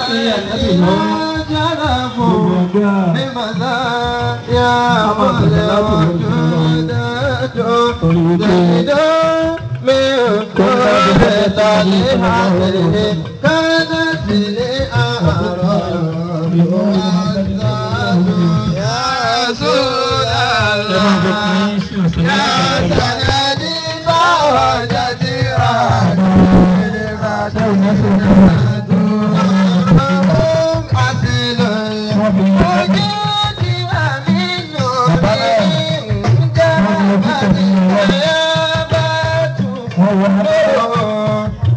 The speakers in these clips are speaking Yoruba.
sí ànábì lọ́wọ́ gbogbo ẹgbẹ́ Torí wípé ẹ máa jẹ kí n ṣe ọ̀sẹ̀ lẹ́yìn wọ́n fi wọ́n wọ́n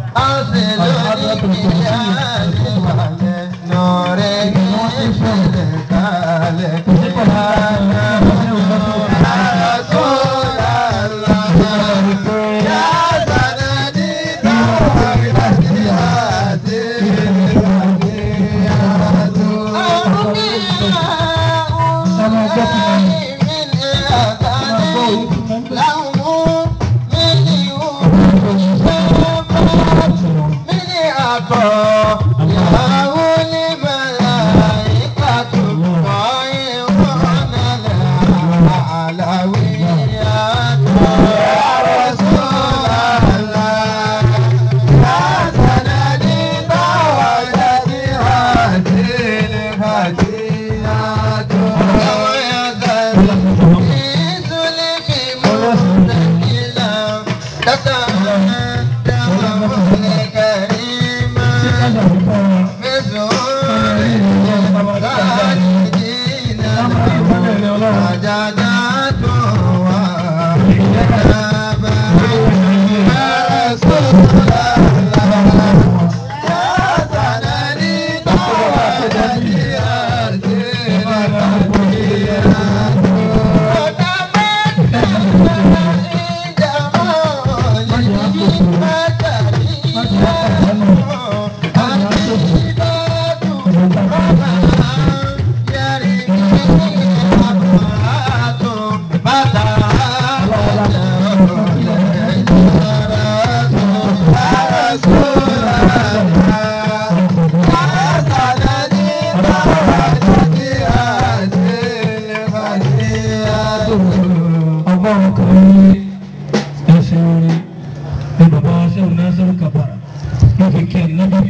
ọgọ́rùn kan ní ẹsẹ̀ orin ní bàbá wa sẹ́wọ̀n náà sẹ́wọ̀n kàbàrà wọ́n fi kẹ́ ẹ̀ nábì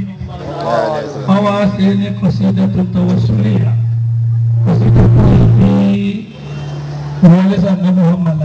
wọ́n wá sí ní kọ̀sídẹ́ tó tọwọ́ sórí yà kọ̀sídẹ́ tó yẹ kí wọ́n lé sàn nábì wọ́n mọ̀lá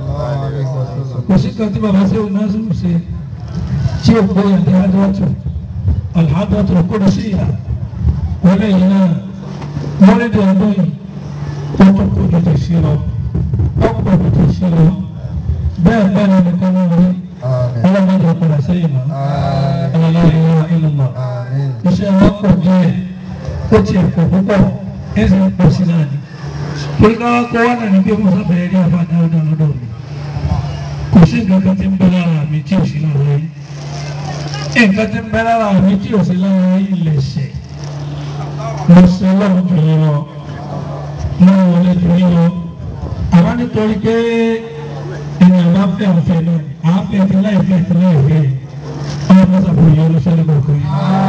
kò sí kan tí bàbá sẹ́wọ̀n náà sẹ́wọ̀n ṣe tí ó gbé yàtọ̀ àdọ́tò alhadọ́tò kúrò sí yà wọ́n lè yín náà wọ́n lè dẹ̀ ọdún yìí wọ́n tó kó jù sí lọ ọ̀pọ̀ jù sí lọ bẹ́ẹ̀ bẹ́ẹ̀ ni nìkan náà rí ọlọ́mọdé ọ̀pọ̀lọpọ̀ sẹ́yìn mọ́ ọlọ́lá ìlú mọ́ iṣẹ́ wọn pọ̀ díẹ̀ ó tiẹ̀ pọ̀ púpọ̀ ẹ̀sìn pọ̀ sí náà ni torí káwá kó wá náà ní pé mo sábẹ̀rẹ̀ rí àfa dáadáa lọ́dọ̀ mi kò sí nǹkan kan tí ń bẹ lára mi tí ò sí lára yín nǹkan tí ń bẹ lára mi tí ò sí lára yín lẹ̀ṣẹ̀ mo ṣe lọ́wọ́ jù yín lọ mo wọlé jù yín lọ àwa nítorí pé ènìyàn bá fẹ́ ọ̀fẹ́ náà àáfẹ́ ti láì fẹ́ ti láì fẹ́ ọmọ mọ́sàbò yìí olùfẹ́ lọ́kọ̀ kan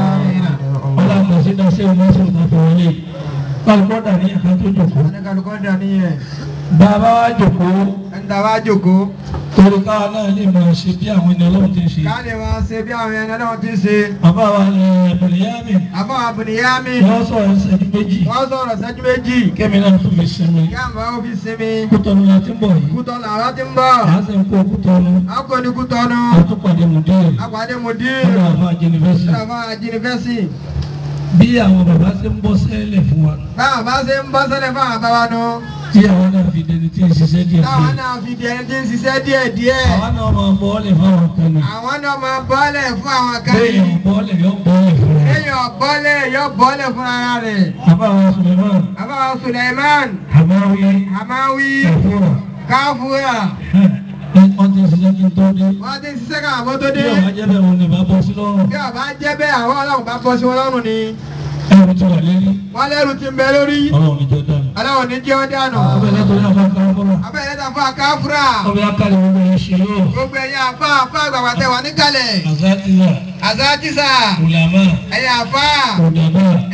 ọlá àgbàṣe náà ṣé ọmọ ṣe òtún àti wọlé kálukọ́ dà ní ẹ̀ka tó jòkó Kálukọ́ dání yẹn. bàbá wa jòkó Ẹ̀ńtà wá jókòó. torí káwa náà lè máa ṣe bí àwọn ènìyàn ọlọ́run ti ń ṣe Ká lè máa ṣe bí àwọn ẹni náà ti ṣe. bàbá wa ní ẹ̀bùnì yá mi Àbọ̀ àbùnìyámi. wọ́n sọ̀rọ̀ ìṣẹ́jú méjì Wọ́n sọ̀rọ̀ sẹ́jú méjì. kẹ́mi náà tún fi sinmi Kí àmọ́ ó fi sinmi. kútọ́nu la ti ń bọ̀ yìí Kútọ́ làwọn ti ń bọ̀. àá sì ń kó kútọ́nu Akọni kútọ́nu. àtúpàdé mùdíẹ̀ Àpàdé mòdì. nínú àfa jẹnifásitì Ìjọba àjìnifẹ́sì. bí àwọn bàbá ṣe ń bọ́ sẹ́lẹ̀ fún wa Báwọn bá ṣe ń bọ́ sẹ́lẹ̀ fún àwọn àbáwá nu. tí àwọn náà fi dẹni tí ń ṣiṣẹ́ díẹ̀ Táwọn díẹ̀ náà fi di ẹni tí ń ṣiṣẹ́ díẹ̀ díẹ̀. àwọn náà máa bọ́ọ̀lẹ̀ fáwọn kan ní Àwọn náà máa bọ́lẹ̀ fún àwọn kan bẹ́ẹ̀ yìí. yàn bọ́ọ̀lẹ̀ yọ bọ́ọ̀lẹ̀ fún wa. Èèyàn bọ́lẹ̀ yọ bọ́lẹ̀ fún ara rẹ̀. àbáwọn Suleiman Àbáwá Suleiman. Hamawi Hamawi. Kafura Káfúrà. wọ́n ti ṣiṣẹ́ kí n tó dé Wọ́n ti ń ṣiṣẹ́ ká àwọn tó bí dé. ọ̀gá jẹ́ bẹ́ẹ̀ wọn ni bá bọ́ sí lọ́rùn Bí ọba jẹ́ bẹ́ẹ̀ àwọn ọlọ́run bá bọ́ sí wọn lọ́rùn ni. ẹ̀rù ti wà lérí Wọ́n lẹ́rù ti ń bẹ lórí. ọlọ́run níjọ dànù Aláwọ̀ ní jẹ́ ọ́ dànù. ọbẹ̀ látọ̀rí àfa káfọ́rà Abẹ́rẹ́ ta fún akáfúrà. ọbẹ̀ akálẹ̀ gbogbo yẹn ṣe yóò Gbogbo ẹ̀yin àfa àfa àgbàgbà tẹ wà níkàlẹ̀. àzátìlà Àzájísà. ulama Ẹ̀yin àfa. òdàbà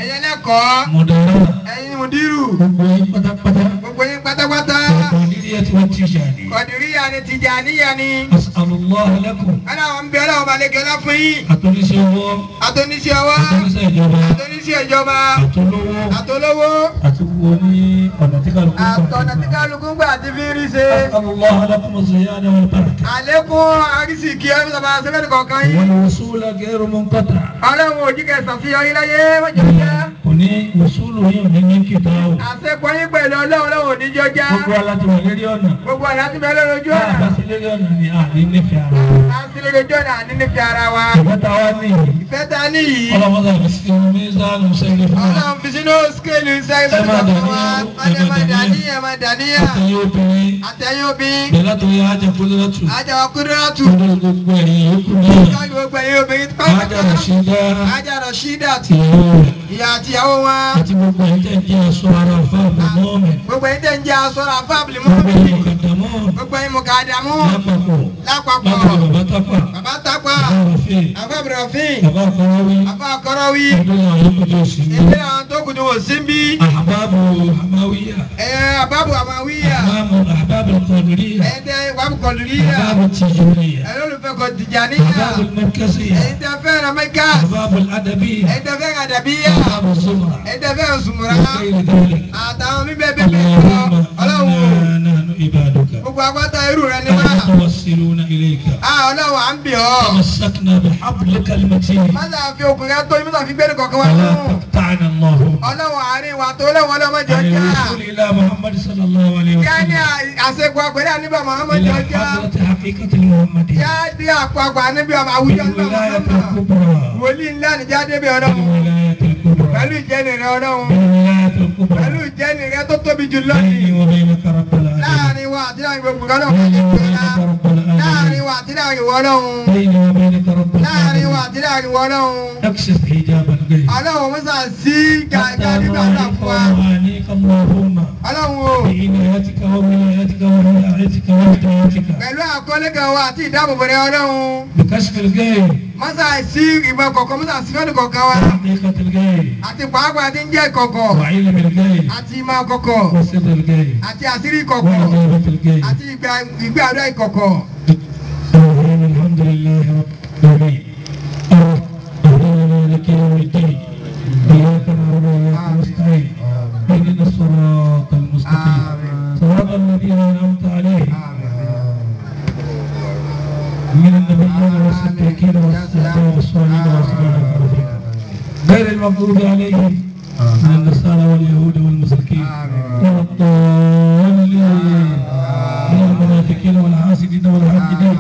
akẹ́kọ̀ọ́ mọ̀dàrà ẹ̀yin mùdírù gbogbo yín pátápátá gbogbo yín pátápátá kọ̀ọ̀dìríyà tí wọ́n ti ṣàdí. kọ̀dìríyà ni tìjàníyà ni asàlùmọ́ alẹ́kùn aláwọ̀ ń bẹ aláwọ̀ balẹ̀ gẹ́lá fún yín àtúnṣe owó àtúnṣe ọwọ́ àtúnṣe ìjọba àtúnṣe ìjọba àtúnlówó àtolówó àti wo ní ọ̀nà tí kálukú gbà. àtọ̀nà tí kálukú gbà ti fi rí ṣe asàlùmọ́ alẹ́kùn ziyada wal baraka. àlékún àrísìkí ẹ̀mí sábà sẹ́fẹ̀ẹ́ kọ̀ọ̀kan yín wal wusula ghayru munqata. ọlọ́run òjì kẹsàn-án sí ọyìn láyé mọ́jọ́ jẹ́ kò ní wùsùlù yìí ò ní ní kíta o. àṣepọ̀ yín pẹ̀lú ọlọ́run ọlọ́run òníjọ́ já gbogbo aláti wà lérí ọ̀nà. gbogbo àlá ti bẹ́ẹ̀ lójú bá a ọ̀nà bá sí lérí ọ̀nà ni a ní nífẹ̀ẹ́ ara wa. à ń sílẹ̀ lójú ọ̀nà àní nífẹ̀ẹ́ ara wa ìfẹ́ta wa ní yìí. ìfẹ́ ta níyì ọlọ́mọdé àti sinmi ní sáànù sẹ́yìn fún wa. ọlọ́run fi sínú skéèlì iṣẹ́ Ẹ máa ìfẹ́ wa dàníyàn, ẹ ọdẹ máa máa dàníyàn. dàníyàn máa dàníyàn àtẹ̀yẹ obìnrin àtẹ̀yìn obìnrin bẹ̀rẹ̀ látòrí ajá kúlọ́tù. ajáwa kúrẹ́rẹ́tù lórí gbogbo ẹ̀yìn yòókù náà. káàkiri gbogbo ẹ̀yìn obìnrin ajá rẹ̀ ṣe dá ajá rọ̀ṣídà ìyàwó rẹ̀ ìyá àti ìyàwó wọn àti gbogbo ẹ̀yìn tẹ̀ ń jẹ́ aṣọ ara fáàbù mọ́ọ̀mẹ̀. gbogbo ẹ̀yin tẹ̀ ń jẹ́ aṣọ́ra fábìlì gbogbo mọ́bìlì ẹ̀yìn mọ̀kàdàmọ́ gbogbo ẹ̀yin mọ̀kàdàmú lápapọ̀ lápapọ̀ látọ̀rí bàbá tápà bàbá tápà bàbá rọ̀fẹ́ àfàbìrọ̀fín bàbá àkọ́wáwí àfà kọ́rọ́wí ọdún náà yóò kọjá òsì ní. ilé àwọn tó kù ní wò sí bí àbábù àmáwíyà ẹ̀ àbábù àmàwíyà àbábù àbábù kọ̀dùríyà ẹ̀yin tẹ́ wàbù kọ̀lùríyà àbábù tìjúríyà ẹ̀yin olùfẹ́ kọ̀ tìjàníyà àbábù mẹ́kẹ́síyà ẹ̀yin tẹ́ fẹ́ràn mẹ́kà àbábù àdàbíyà ẹ̀yin tẹ́ fẹ́ràn àdàbíyà àbábù zumra ẹ̀yin tẹ́ fẹ́ràn sùmùrà وغير ذلك àtàwọn mi bẹ́ẹ̀ bẹ́ẹ̀ bẹ́ẹ̀ lọ اللهم ọlọ́run إنا نحن عبادك gbogbo agbátá irú rẹ ni wá المتوسلون إليك a ọlọ́run à ń bì ọ́ تمسكنا بحبلك المتين mọ́tà fi okùn rẹ tó mọ́tà fi gbẹ́rù kọ̀ọ̀kan wá فلا fún تقطعنا اللهم ọlọ́run àárín wa tó lẹ́wọ̀n ọlọ́mọdé عن ọjà الوصول إلى محمد صلى الله عليه yá ní وسلم àṣepọ̀ àpẹẹrẹ àníbà Muhammad إلى ọjà حضرة حقيقة المحمدية yá dé àpapọ̀ àníbà àwùjọ ńlá بالولاية Muhammad الكبرى wòlíì ńlá nìjà débi ọlọ́run بالولاية الكبرى pẹ̀lú ìjẹni rẹ ọlọ́run بالولاية pẹ̀lú الكبرى ìjẹni rẹ tó tóbi jù بيني lọ́yìn وبينك رب العالمين láàrin wa àti láàrin gbogbo kan náà بيني kọjá وبينك ìpínlẹ̀ رب láàrin العالمين wa àti láàrin ìwọ ọlọ́run بيني وبينك رب láàrin wa العالمين àti láàrin ìwọ ọlọ́run اكشف حجاب الغيب ọlọ́run mọ́sà sí gàgà nígbà náà fún wa وعنيك اللهم ọlọ́run o بعنايتك وولايتك ورعايتك وهدايتك pẹ̀lú àkọlé kan wa àti ìdáàbòbò rẹ ọlọ́run بكشف الغيب mọ́sà sí ìmọ̀ kọ̀ọ̀kan mọ́sà sí fẹ́ẹ́ kọ̀ọ̀kan wa وحقيقة الغيب àti pàápàá tí ń jẹ́ kọ̀kọ̀ وعلم الغيب àti ìmọ̀ kọ̀kọ̀ وسر الغيب àti àṣírí kọ̀kọ̀ وعبادة الغيب àti ìgbà- ìgbé àdúrà ìkọ̀kọ̀ الرحيم الحمد لله رب العالمين الرحمن مالك يوم الدين إياك نعبد وإياك نستعين اهدنا الصراط المستقيم صراط الذين أنعمت عليهم من النبيين والصديقين والصحابة والصالحين وأصحاب الكافرين غير المغضوب عليهم من النصارى واليهود والمشركين ولا الضالين من المنافقين والحاسدين والحاقدين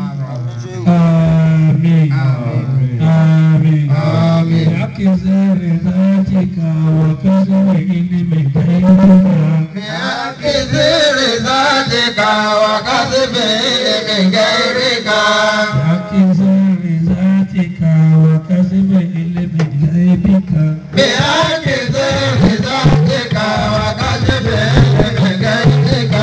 آمين آمين آمين بحق زار ذاتك وكسر علم غيرك بكثير ذاتك وكسب من غيرك بحق زار ذاتك وكسب علم غيبك بكثير ذاتك وكسب من غيرك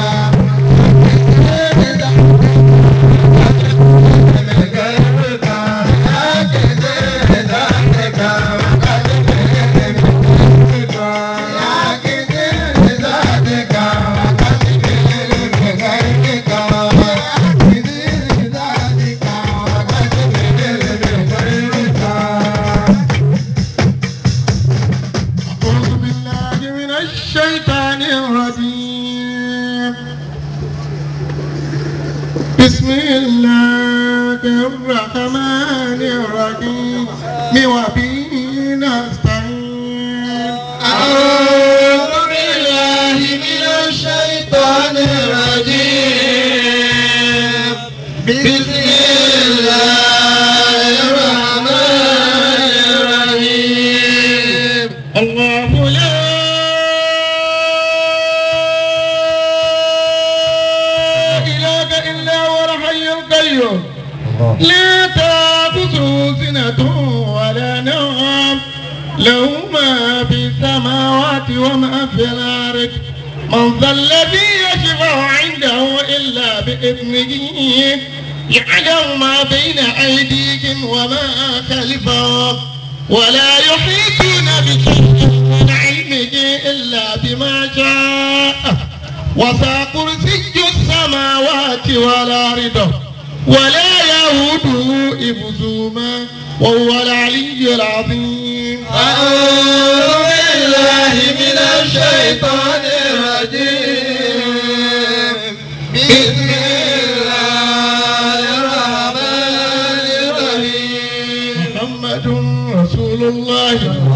أعوذ بالله من الشيطان الرجيم بسم الله الرحمن الرحيم وبه نستعين أعوذ بالله من الشيطان الرجيم بسم الله الرحمن الرحيم الله لا إله إلا هو الحي القيوم لا تأخذه سنة ولا نوم له ما في السماوات وما في الأرض من ذا الذي يشفع عنده إلا بإذنه يعلم ما بين أيديهم وما خلفهم ولا يحيطون بشيء من علمه وسع كرسي السماوات والأرض ولا يهوده حفظهما وهو العلي العظيم أعوذ بالله من الشيطان الرجيم بسم الله الرحمن الرحيم محمد رسول الله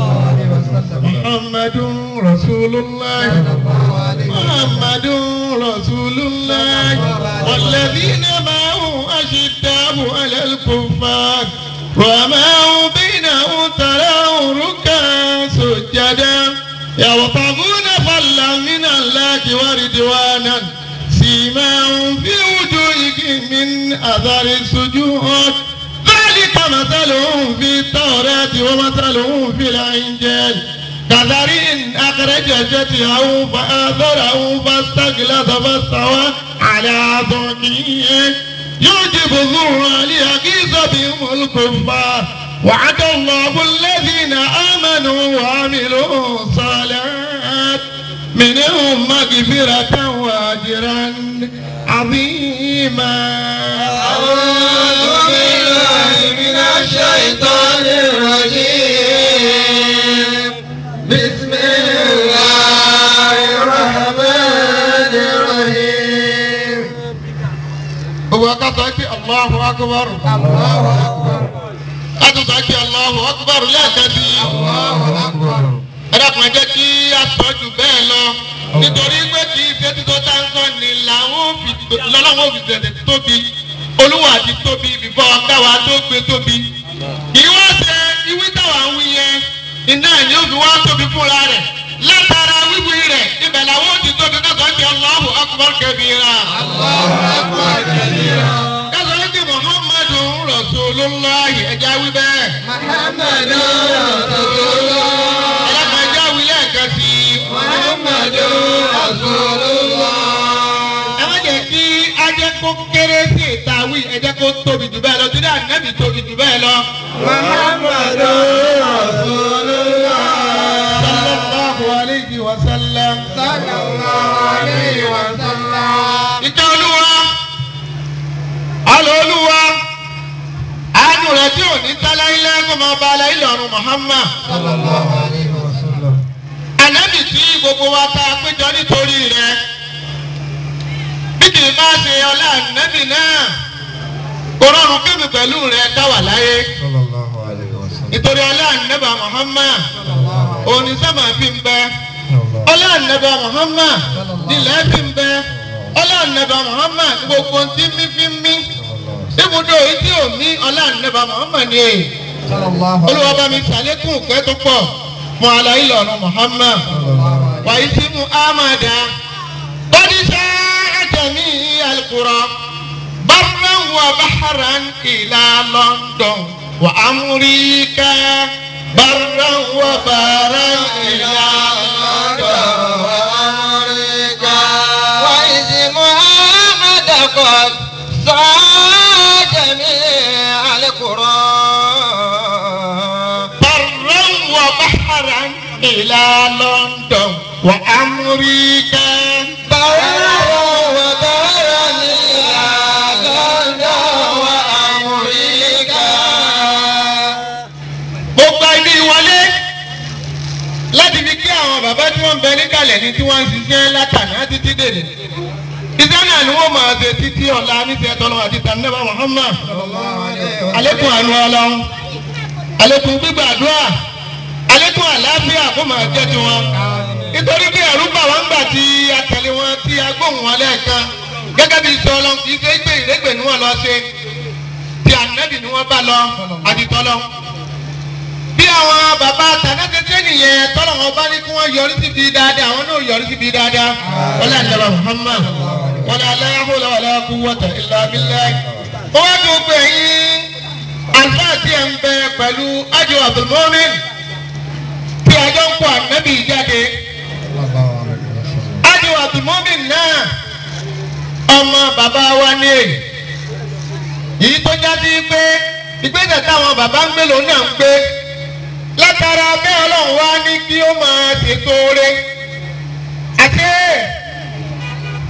محمد رسول الله محمد رسول الله والذين معه أشداء على الكفار وما بينهم تراه ركعا سجدا يبتغون فضلا من الله ورضوانا سيماهم في وجوههم من أثر السجود ذلك مثلهم في التوراة ومثلهم في الإنجيل كزرع أخرج شتيه فآثره فاستغلظ فاستوى على سوقه يعجب الزرع ليغيظ بهم الكفار وعد الله الذين آمنوا وعملوا الصالحات منهم مغفرة وأجرا عظيما أعوذ بالله من الشيطان الرجيم بسم الله الرحمن الرحيم هو قطعك الله أكبر الله akbar قطعك الله أكبر لا تبي Allahu akbar ẹ dákun ẹ jẹ́ kí a sọ jù bẹ́ẹ̀ lọ nítorí pé kì í ṣe títọ́ tá ń sọ ni làwọn fi lọ́lọ́wọ́ fi tẹ̀lé tóbi olúwa ti tóbi bíbọ́ káwa tó gbé tóbi kì í wá ṣe ìwí táwa ń wí yẹn iná ni ó fi wá tóbi fúnra rẹ̀ látara wíwí rẹ̀ ibẹ̀ làwọn ò ti tóbi kásán ti Allahu akbar kabira. kásán ti Muhammadu Rasulullahi ẹja wí bẹ́ẹ̀. محمد رسول الله ẹlẹ́kàn ẹja wí lẹ́ẹ̀kan sí i. محمد رسول الله ẹ má jẹ́ kí ajẹ́ kó kéré sí ìta wí ẹ jẹ́ kó tóbi jù bẹ́ẹ̀ lọ torí ànábì tóbi jù bẹ́ẹ̀ lọ. محمد رسول الله sallallahu alayhi wa sallam. صلى الله عليه وسلم ìjọ olúwa alọ́ olúwa àánú rẹ̀ tí ò ní tálá ilé kó máa ba alẹ́ ìlọrin Muhammad. صلى الله عليه وسلم ànábì tí gbogbo wa ta péjọ nítorí rẹ̀ bí kì í bá ṣe ọlá ànábì náà kò rọrùn kébì pẹ̀lú rẹ̀ káwà láyé. صلى الله عليه وسلم nítorí ọlá ànábà Muhammad òní sábà fi ń bẹ ọlá ànábà Muhammad nílẹ̀ fi ń bẹ ọlá ànábà Muhammad gbogbo tí mí fi ń mí ibùdó yìí tí ò mí ọlá ànábà Muhammad ni èyí صلى الله olúwa bá mi sàlékún ìpẹ́ tó pọ̀ fún aláì lọ́rùn Muhammad wàyí sí mu amada bọ́dísà àjẹmí alukura barran wa baharan ila London wa amurika barran wa baharan ila London wa amurika. وإذ محمد قد سعى جميع القرى برا وبحرا إلى لندن وأمريكا برا وبرا إلى لندن وأمريكا mo gba ibi ìwọlé láti fi kí àwọn bàbá tí wọ́n ń bẹ níkàlẹ̀ ní tí wọ́n ń ṣiṣẹ́ látàná títí dèrè iṣẹ́ náà ni wọ́n máa ṣe títí ọ̀la níṣẹ́ tọ́lọ́ àti tànẹ́bà Muhammad alẹ́kùn àánú ọlọ́run alẹ́kùn gbígbàdúrà alẹ́kùn àlàáfíà kó máa jẹ́ tiwọn nítorí pé ẹ̀rú bà wọ́n gbà tí a tẹ̀lé wọn tí a gbóhùn wọn lẹ́ẹ̀kan gẹ́gẹ́ bí iṣẹ́ ọlọ́run kì í ṣe gbé ìrégbè ni wọ́n lọ ṣe tí ànábì ni wọ́n bá lọ àdìtọ́lọ́ bí àwọn bàbá tànẹ́tẹ́tẹ́ nìyẹn tọ́lọ̀ wọn bá ní kí wọ́n yọrí síbi dáadáa àwọn náà yọrí síbi dáadáa wọ́n lé àdàbà Muhammad wọ́n lé aláhùlẹ̀ wọ́n lé quwwata illa billah. ó wá dùn pé yín àlùfáà tí ẹ̀ ń bẹ pẹ̀lú ájò Abdulmumin tí àjọ ń kó ànábì jáde ájò Abdulmumin náà ọmọ bàbá wa ní èyí yìí tó jáde pé ìgbésẹ̀ táwọn bàbá ń gbé lòun náà ń gbé látara bẹ́ẹ̀ ọlọ́run wá ní kí ó máa ṣètò oore àti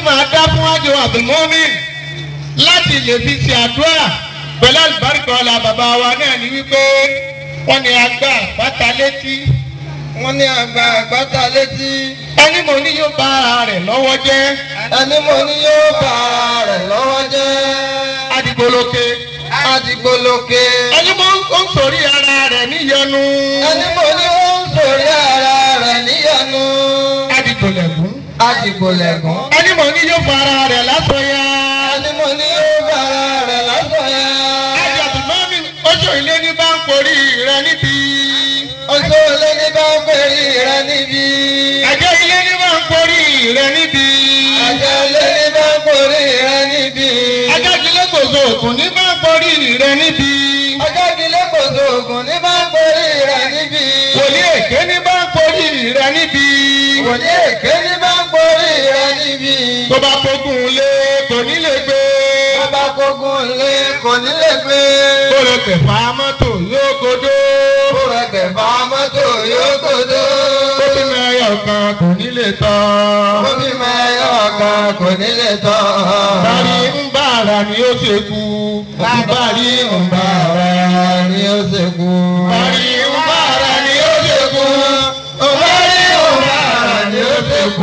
máa dá fún àjọ abdulmumin láti lè fi ṣe àdúrà pẹ̀lú àlùbáríkà ọ̀la bàbá wa náà ní wípé wọ́n ní agbá àpáta létí wọ́n ní àgbà àgbàtà létí ẹni mo ní yóò bá ara rẹ̀ lọ́wọ́ jẹ́ ẹni mo ní yóò bá ara rẹ̀ lọ́wọ́ jẹ́ adigboloke adigboloke ẹni mo ń sòrí ara rẹ̀ níyọnu ẹni mo ní ó ń sòrí ara rẹ̀ níyanu adigbolẹ̀gún adigbolẹ̀gún ẹni mo ní yóò bá ara rẹ̀ lásán yá ẹni mo ní yóò bá ara rẹ̀ lásán yá àjọ abdulmumin oṣù ilé ní bá ń porí rẹ̀ níbi oṣù olè ní bá ń pèrè rẹ̀ níbi àjọ ilé ní bá ń porí rẹ̀ níbi àjọ olè ní bá ń pèrè rẹ̀ níbi àjọ ilé gbòòzò ògùn ní bá ń porí rẹ̀ níbi ọjọ́ ìdílé kò sóògùn ní bá ń pèrè rẹ̀ níbi wòlíì èké ní bá ń porí rẹ̀ níbi wòlíì èké ní bá ń pèrè rẹ̀ níbi tó bá fogun lé kò ní lè gbé bàbá kógun lé kò ní lè gbé ó lè pẹ̀fà mọ́tò yóò godó ó rẹ̀ gbẹ̀fà mọ́tò yóò gbòdó ó bí mẹ́yọ̀ kan kò ní lè tọ́ omi mẹ́yọ̀ kan kò ní lè tọ́ bari ń bá ara ni ó ṣe kú bari ń bá ara ni ó ṣe kú. bari ń bá ara ni ó ṣe kú Ọ̀bárí ọ̀bára ni ó ṣe kú.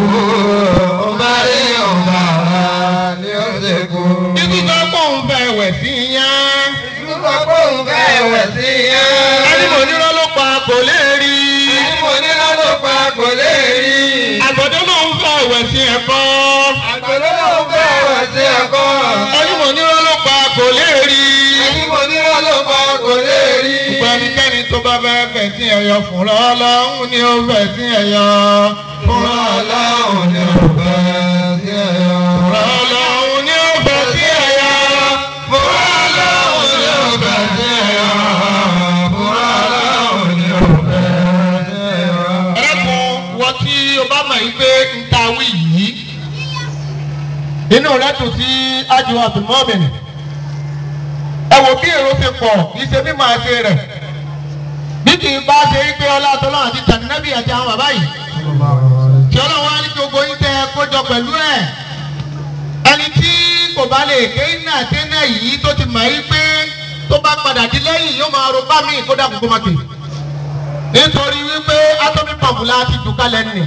Ọ̀bárí ọ̀bára ni ó ṣe kú. títí tó kó ń fẹ́ wẹ̀ sí yán Ìdúgbò kóhùn fẹ́ wẹ̀ sí yẹn. ẹni mò ní rọ́ ló pa kò lè rí Ẹni mo ní lọ́dún pa kò lè rí. àgbọ̀dọ́ ló ń fẹ́ wẹ̀ sí ẹ̀kọ́ Àgbẹ̀lẹ́ ló fẹ́ wẹ̀ sí ẹ̀kọ́. ẹni mò ní rọ́ ló pa kò lè rí Ẹni mo ní lọ́dún pa kò lè rí. gbogbo ẹnikẹ́ni tó bá fẹ́ fẹ̀ sí ẹ̀yọ fún lọ́lọ́hún ni ó fẹ̀ sí ẹ̀yọ fún Ọlọ́run ni ó fẹ́ sí ẹ̀yọ́. lọ́lọ́hún ni ó fẹ̀ sí ẹ̀yọ fún Ọlọ́run ni ó fẹ́ sí ẹ̀yọ́. Ọlọ́run ni ó fẹ́ sí ẹ̀yọ́. ẹ̀rẹ́kùn wọ́n tí o bá mọ̀ yí pé ń ta wí yìí inú rẹ̀ dùn sí ájú àtùmọ́bìnrin ẹ wò bí èrò ṣe pọ̀ kì í ṣe bí màá ṣe rẹ̀ bí kì í bá ṣe wípé ọlá àtọ́lọ́ àti tànínẹ́bì àti àwọn bàbá yìí tí ọlọ́run á ní kí gbogbo yín tẹ kójọ pẹ̀lú ẹ̀ ẹni tí kò bá lè ké iná àtẹ́nà yìí tó ti mọ̀ yí pé tó bá padà di lẹ́yìn yóò máa ro bá mi kó dà kókó má ké nítorí wípé atomi pọ̀mpù la ti dùn kalẹ̀ nì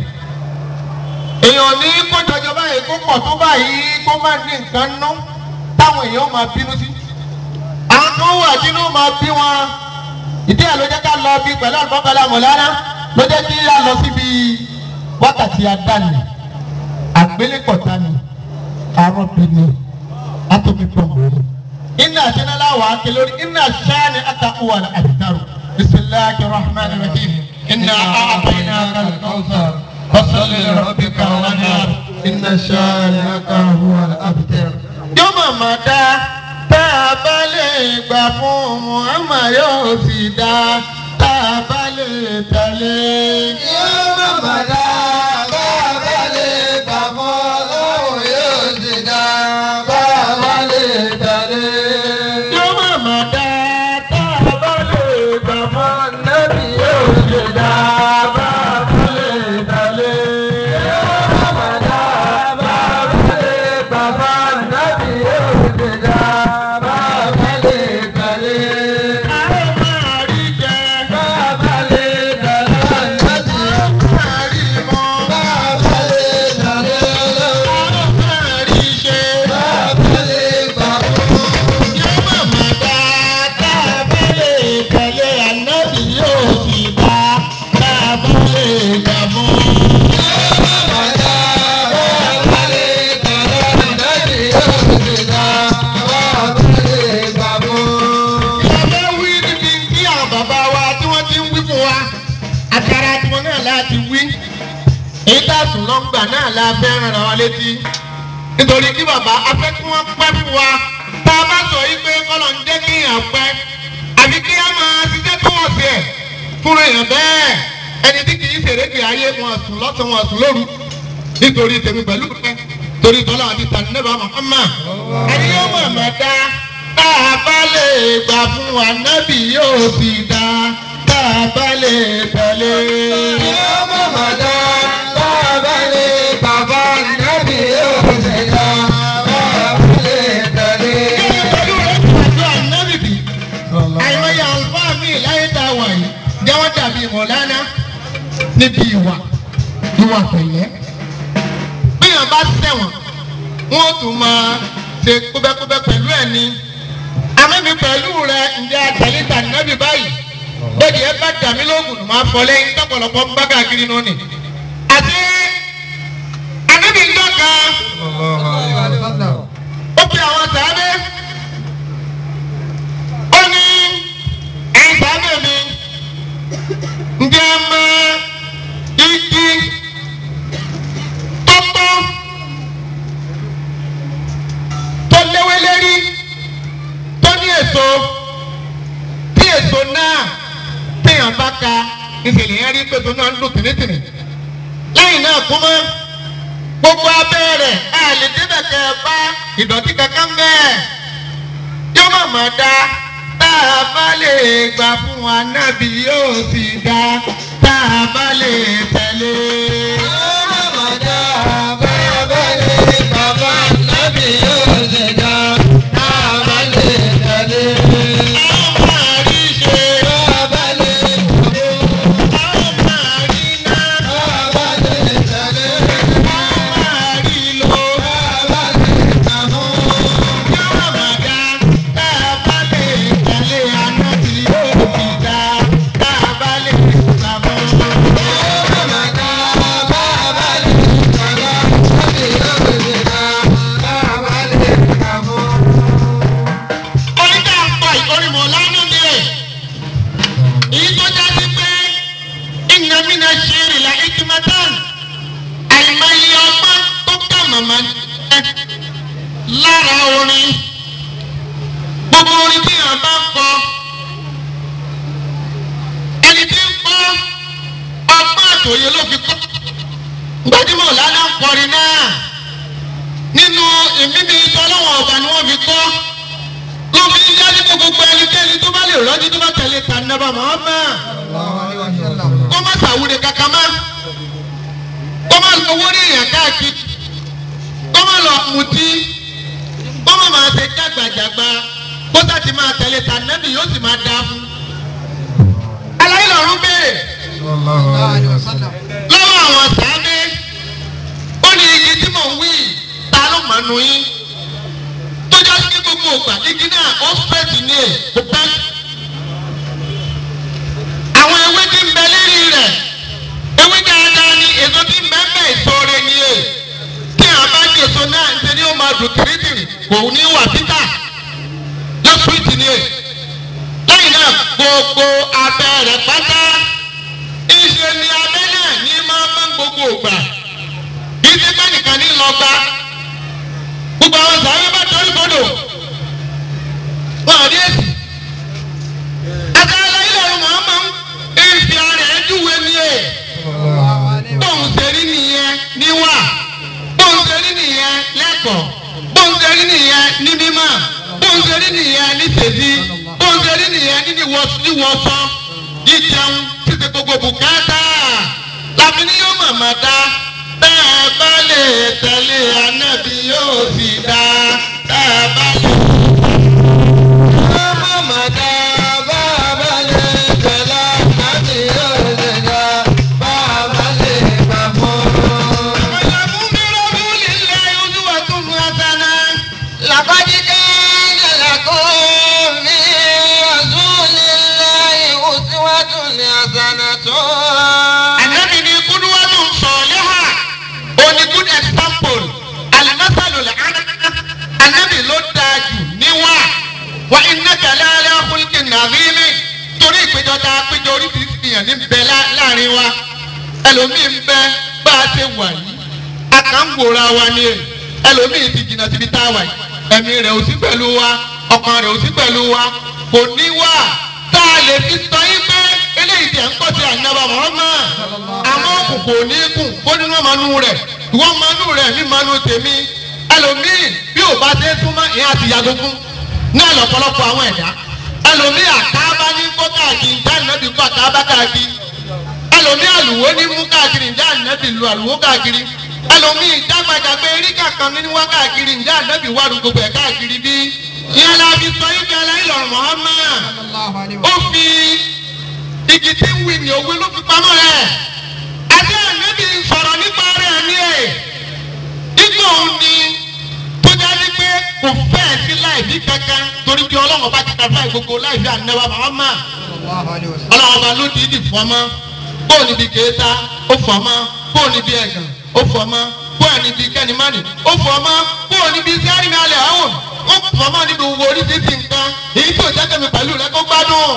èèyàn ní kó jọjọ báyìí kó pọ̀ tó báyìí kó má ní nǹkan nú táwọn èèyàn máa bínú sí àwọn tó wà nínú máa bí wọn ìdí ẹ̀ ló jẹ́ ká lọ bí pẹ̀lú àlùbọ́kọ́lá mọ̀lára ló jẹ́ kí a lọ síbi wákàtí adáni àgbélépọ̀tà ni arọ́bìnì atomi pọ̀mpù iná àtẹnálá wà á ké lórí iná sáni àtàkùwà àdìdárò bisimilahi rahman rahim iná àbẹ̀yìnà kàlùkọ́sàr فصل لربك وانهار إن شانئك هو الأبتر yóò màmá dá tá a bá lè gbà fún Muhammad yóò sì dá tá a bá lè tẹ̀lé. Yóò màmá dá bá a bá lè gbà fún Ọlọ́run yóò sì dá bá a bá lè tẹ̀lé. yóò màmá dá tá a bá lè gbà fún Nẹ́bí yóò sì dá bá a bá lè tẹ̀lé. Yóò màmá dá bá a bá lè gbà fún Nẹ́bí yóò sì dá bá a bá lè tẹ̀lé. àwọn máa rí jẹ Bá a bá lè tẹ̀lé Nẹ́bí. máa rí mọ́ Bá a bá lè tẹ̀lé Ọlọ́run. àwọn máa rí ṣe. Bá a bá lè gbà fún. yóò màmá dá tá a bá lè tẹ̀lé ànábì yóò sì dá tá a bá lè gbà fún. ìyàbẹ̀ wí níbi tí àwọn bàbá wa tí wọ́n ti ń wí fún wa àtàrà tiwọn náà láti wí èyí tá a sùn lọ́ngbà náà la fẹ́ ràn án létí nítorí kí bàbá afẹ́ kí wọ́n pẹ́ fún wa tá a bá sọ yí pé kọ́lọ̀ ń jẹ́ kí èèyàn pẹ́ àbí kí á máa ṣiṣẹ́ tó wọ̀ sí ẹ̀ fúnra èèyàn bẹ́ẹ̀ ẹni tí kì í ṣèrégbè ayé wọn sùn lọ́sàn wọn sùn lóru nítorí tèmi pẹ̀lú pẹ́ torí tọ́lá àti tànínẹ́bà Muhammad ẹni yóò mọ̀ mọ̀ dá tá a bá lè gbà fún wa nábì yóò sì dá tá a bá lè tẹ̀lé. Bàbá Nàbí yóò ṣe dá. ìwà pẹ̀lẹ́ bíyàn bá ṣẹ̀wọ̀n wọ́n tún máa ṣe kúbẹ́kúbẹ́ pẹ̀lú ẹ̀ ní amẹ́mi pẹ̀lú rẹ ǹjẹ́ àtẹ̀lẹ́tà nẹ́bí báyìí bẹ́ẹ̀ni ẹ bá dàmí lóògùn máa fọ lẹ́yìn tọ́pọ̀lọpọ̀ ń bá káàkiri nù ni àti anẹ́bí ń dọ́ka ó pe àwọn sàábẹ́ ó ní ẹ̀yin sàábẹ́ mi ǹjẹ́ ẹ mọ igi tọ́tọ́ tó léwé lérí tó ní èso tí èso náà téèyàn bá ka ìṣèlè yẹn rí pèsè náà ń lò tìrìtìrì lẹ́yìn náà kú mọ́ gbogbo abẹ́ rẹ̀ ẹ lè débẹ̀ kẹ́ ẹ bá ìdọ̀tí kankan bẹ́ẹ̀ yóò má má da tá a bá lè gbà fún wa nábì yóò sì dá tá a bá lè tẹ̀lé. ọmọ àríṣe ọmọ àríná ọmọ àrílò yóò má dá tá a bá lè tẹ̀lé anábì yóò sì dá tá a bá lè gbà fún wa. oníkà ń pọ̀ ìkórìmọ̀ lánàá ni ẹ̀. èyí tó jáde pé ìnàmínà ṣe ìrìnlẹ̀ ìkìmọ̀tàn àìmọye ọgbọ́n tó kà màmá ẹ lára orin gbogbo orin tí yàn bá ń kọ ẹni tí ń kọ ọgbọ́n àtòyè ló fi kọ́ gbajúmọ̀ lánàá ń kọrin náà nínú ìmíbi ìtọ́lọ́wọ̀n ọ̀gbà ni wọ́n fi kọ́ lómi ń jáde kó gbogbo ẹnikẹ́ni tó bá lè rọ́jú tó bá tẹ̀lé tànàbà mọ́ọ́mà kó má sàwúre kankan má kó má lọ owó ní èèyàn káàkiri kó má lọ mutí kó má máa ṣe jágbàjàgbà kó sàtì máa tẹ̀lé tànàbì yóò sì máa dá fún. aláyé lọ́rùn béèrè lọ́wọ́ àwọn sàábé ó ní igi tí mò ń wí ta ló mọ̀ nù yín tọ́jà sí gbogbo ògbà igi náà ó fẹ́ẹ̀tì ní ẹ̀ kó pẹ́. àwọn ewé tí ń bẹ lérí rẹ̀ ewé dáadáa ni èso tí ń bẹ bẹ́ẹ̀ ìṣòro ni ẹ̀ tí a bá jẹ èso náà ṣe ni ó máa dùn tìrìtìrì kò ní wà títà yóò sùwìtì ni ẹ̀. lẹ́yìn náà gbogbo abẹ́ rẹ̀ pátá ìṣe ni abẹ́ náà ní máa mọ́ gbogbo ògbà kì í ṣe pé nìkan ní lọ gbá gbogbo àwọn sàárè bá torí bodò wọn àdé èsì àtàlà ilẹ̀ ọ̀run màmá ń fi ara ẹ̀ júwe ní ẹ̀ bóun ṣe rí nìyẹn níwà bóun ṣe rí nìyẹn lẹ́kọ̀ọ́ bóun ṣe rí nìyẹn ní mímọ́ bóun ṣe rí nìyẹn ní tèzí bóun ṣe rí nìyẹn ní níwọ̀sọ jíjẹun títí gbogbo bùkátà làbí ni yóò mọ̀mọ́ dá bẹ́ẹ̀ bá lè tẹ̀lé anábì yóò sì dá bẹ́ẹ̀ bá lè. ọ̀làmú mi rọ́bù lílẹ̀ olúwa tó mú asánà. لقد كان لكم في رسول الله أسوة حسنة Ànábì ni kúndúwàtú sọ̀lẹ́hà òní good example alimasalu lẹ́hànà. Ànábì ló dáa jù níwà wà iná kẹlẹ́ alẹ́ ọkùnrin nàbíyí torí ìpéjọ tá a péjọ oríṣiríṣi èèyàn ní bẹ lá- láàrin wa ẹlòmíì ń bẹ bá a ṣe wà yìí a kàn ń wòra wa ni ẹ ẹlòmíì ti jìnnà síbi tá a wà yìí ẹ̀mí rẹ̀ ò sí pẹ̀lú wa ọkàn rẹ̀ ò sí pẹ̀lú wa kò ní wà tá a lè fi sọ yín pé eléyìí tẹ̀ ń pọ̀ sí ànábà Muhammad àmọ́ òkùnkùn ò ní kùn kó nínú ọmọnú rẹ̀ ìwọ ọmọnú rẹ̀ mi mọnú tèmi ẹlòmíì bí ò bá ṣe súnmọ́ ìyẹn àti yàgò fún náà lọ́pọ̀lọpọ̀ àwọn ẹ̀dá ẹlòmíì àkábá ní kó káàkiri jáde náà bí kó àkábá káàkiri ẹlòmíì àlùwò ní mú káàkiri ǹjẹ́ ànábì lu àlùwò káàkiri ẹlòmíì jágbàjàgbé eré kankan ní wá káàkiri ǹjẹ́ ànábì wà lù gbogbo ẹ̀ káàkiri bí ìyẹn la fi sọ yín kẹlẹ́ ìlọrin Muhammad ó fi igi tí ń wí ní òwe ló fi pamọ́ rẹ̀ àti ànábì sọ̀rọ̀ láìfi kankan torí pé ọlọ́run ọba ti kàfá gbogbo láìfi ànẹ́wà Muhammad ọlọ́run ọba ló dìídì fọmọ́ bóò níbi kéésà ó fọmọ́ bóò níbi ẹ̀gàn ó fọmọ́ bóò níbi kẹ́nìmánì ó fọmọ́ bóò níbi sẹ́rìmì alẹ́ àwọn ó fọmọ́ níbi gbogbo oríṣiríṣi nǹkan èyí tí ò jẹ́ kẹ́mi pẹ̀lú rẹ kó gbádùn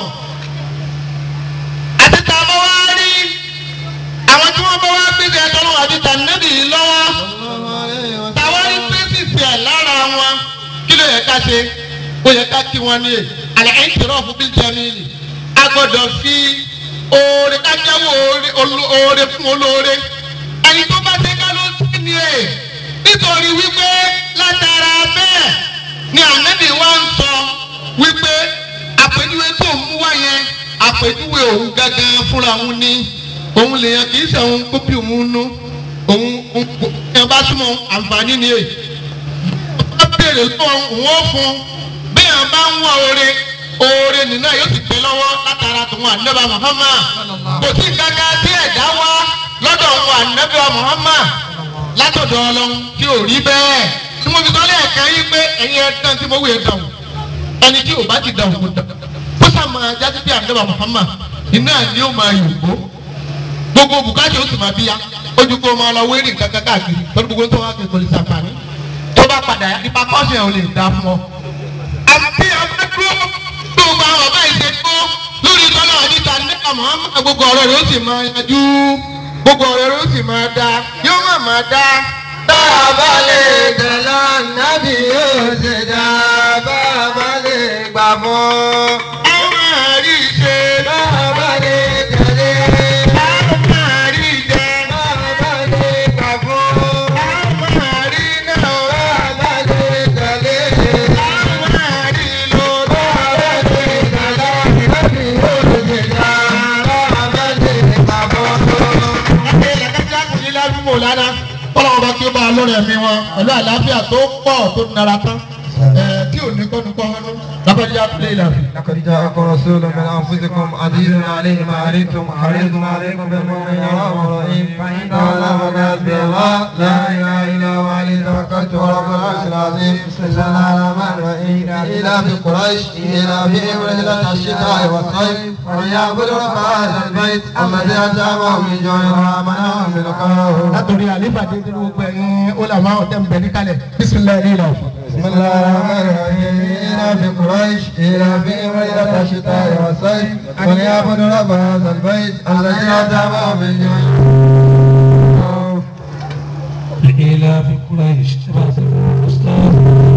àti tá a bá wá rí àwọn tí wọ́n bá wá gbèsè ẹ̀tọ́ lọ́wọ́ àti tànẹ́bì yìí lọ́wọ́ táwọn rí pẹ́sìsì ẹ̀ lára wọn kí ló yẹ ká ṣe ó yẹ ká kí wọn ní e àlẹ́ ẹ̀ ń tẹ̀rọ fún bí jẹ́míìlì a gbọ́dọ̀ fi oore ká jẹ́wọ́ oore- olo- oore fún olóore ẹni tó bá ṣe ká ló sí ni e nítorí wípé látara bẹ́ẹ̀ ni ànábì wa ń sọ wípé àpèjúwe tó ń mú wá yẹn àpèjúwe òun gangan fúnra òun ni òun lèèyàn kì í ṣe òun kó bí òun nú òun òun kò yẹn bá súnmọ́ àǹfààní ni èyí bá béèrè lọ́wọ́ òun ó fún bí yẹn bá ń wá oore oore nínú ẹ̀ yóò sì tẹ́ lọ́wọ́ látara tòun ànábà Muhammad kò sí kankan tí ẹ̀dá wá lọ́dọ̀ òun ànábà Muhammad látọ̀dọ̀ ọlọ́run tí ò rí bẹ́ẹ̀ tí mo fi sọ lẹ́ẹ̀kan yí pé ẹ̀yin ẹ̀dán tí mo wù ẹ̀ dàn ẹni tí ò bá ti dàn kó dàn kó sá máa jáde bí ànábà Muhammad iná ni ó máa yòókó gbogbo bùkátà ó sì máa bí ya ojú kó máa lọ wéèrè nǹkan kan káàkiri lórí gbogbo tó wá kékeré sàǹfààní tó bá padà yá nípa kọ́ọ̀sì ẹ̀ ò lè dá fún ọ. àbí abẹ́dúró gbogbo àwọn ọba ìṣe tó lórí tọ́lá àdìta nípa Muhammad gbogbo ọ̀rọ̀ rẹ̀ ó sì máa yanjú gbogbo ọ̀rọ̀ rẹ̀ ó sì máa dá yóò má máa dá. Bàbá lè tẹ̀lé ànábì yóò ṣe dá. Bàbá lè gbà fún. àwọn máa rí ṣe Bàbá lè tẹ̀lé. àwọn máa rí jẹ Bàbá lè gbà fún. àwọn máa rí náà Bàbá lè tẹ̀lé. àwọn máa rí lò Bàbá lè tẹ̀lé ànábì yóò ṣe dá. Bàbá lè gbà fún. Ọlọ́run bá kí ó bá a lórí ẹ̀mí wọn pẹ̀lú àlàáfíà tó pọ̀ tó nara tán ẹ̀ tí ò ní kọ́nu kọ́ ọ́nú lápẹ́jà pílẹ̀ ìlànà. لقد جاءكم رسول من انفسكم عزيز عليه ما عنتم حريص عليكم بالمؤمنين رؤوف رحيم فان تولوا فحسبي الله لا اله الا هو عليه توكلت ورب العرش العظيم بسم الله الرحمن الرحيم الى في قريش الى فيهم رحله الشتاء والصيف وليعبدوا رب هذا البيت الذي اتاهم من جوع وامنهم من خوف látòrí àlífàdé tí gbogbo ẹ̀yin ọlàmà ọ̀tẹ̀ ń bẹ níkàlẹ̀ bísímilẹ̀ ní ìlànà. بسم الله الرحمن الرحيم إلى في قريش إلى في ليلة الشتاء والصيف وليعبدوا رب هذا البيت الذي أطعمهم من جوع لإيلاف قريش تبعث الأستاذ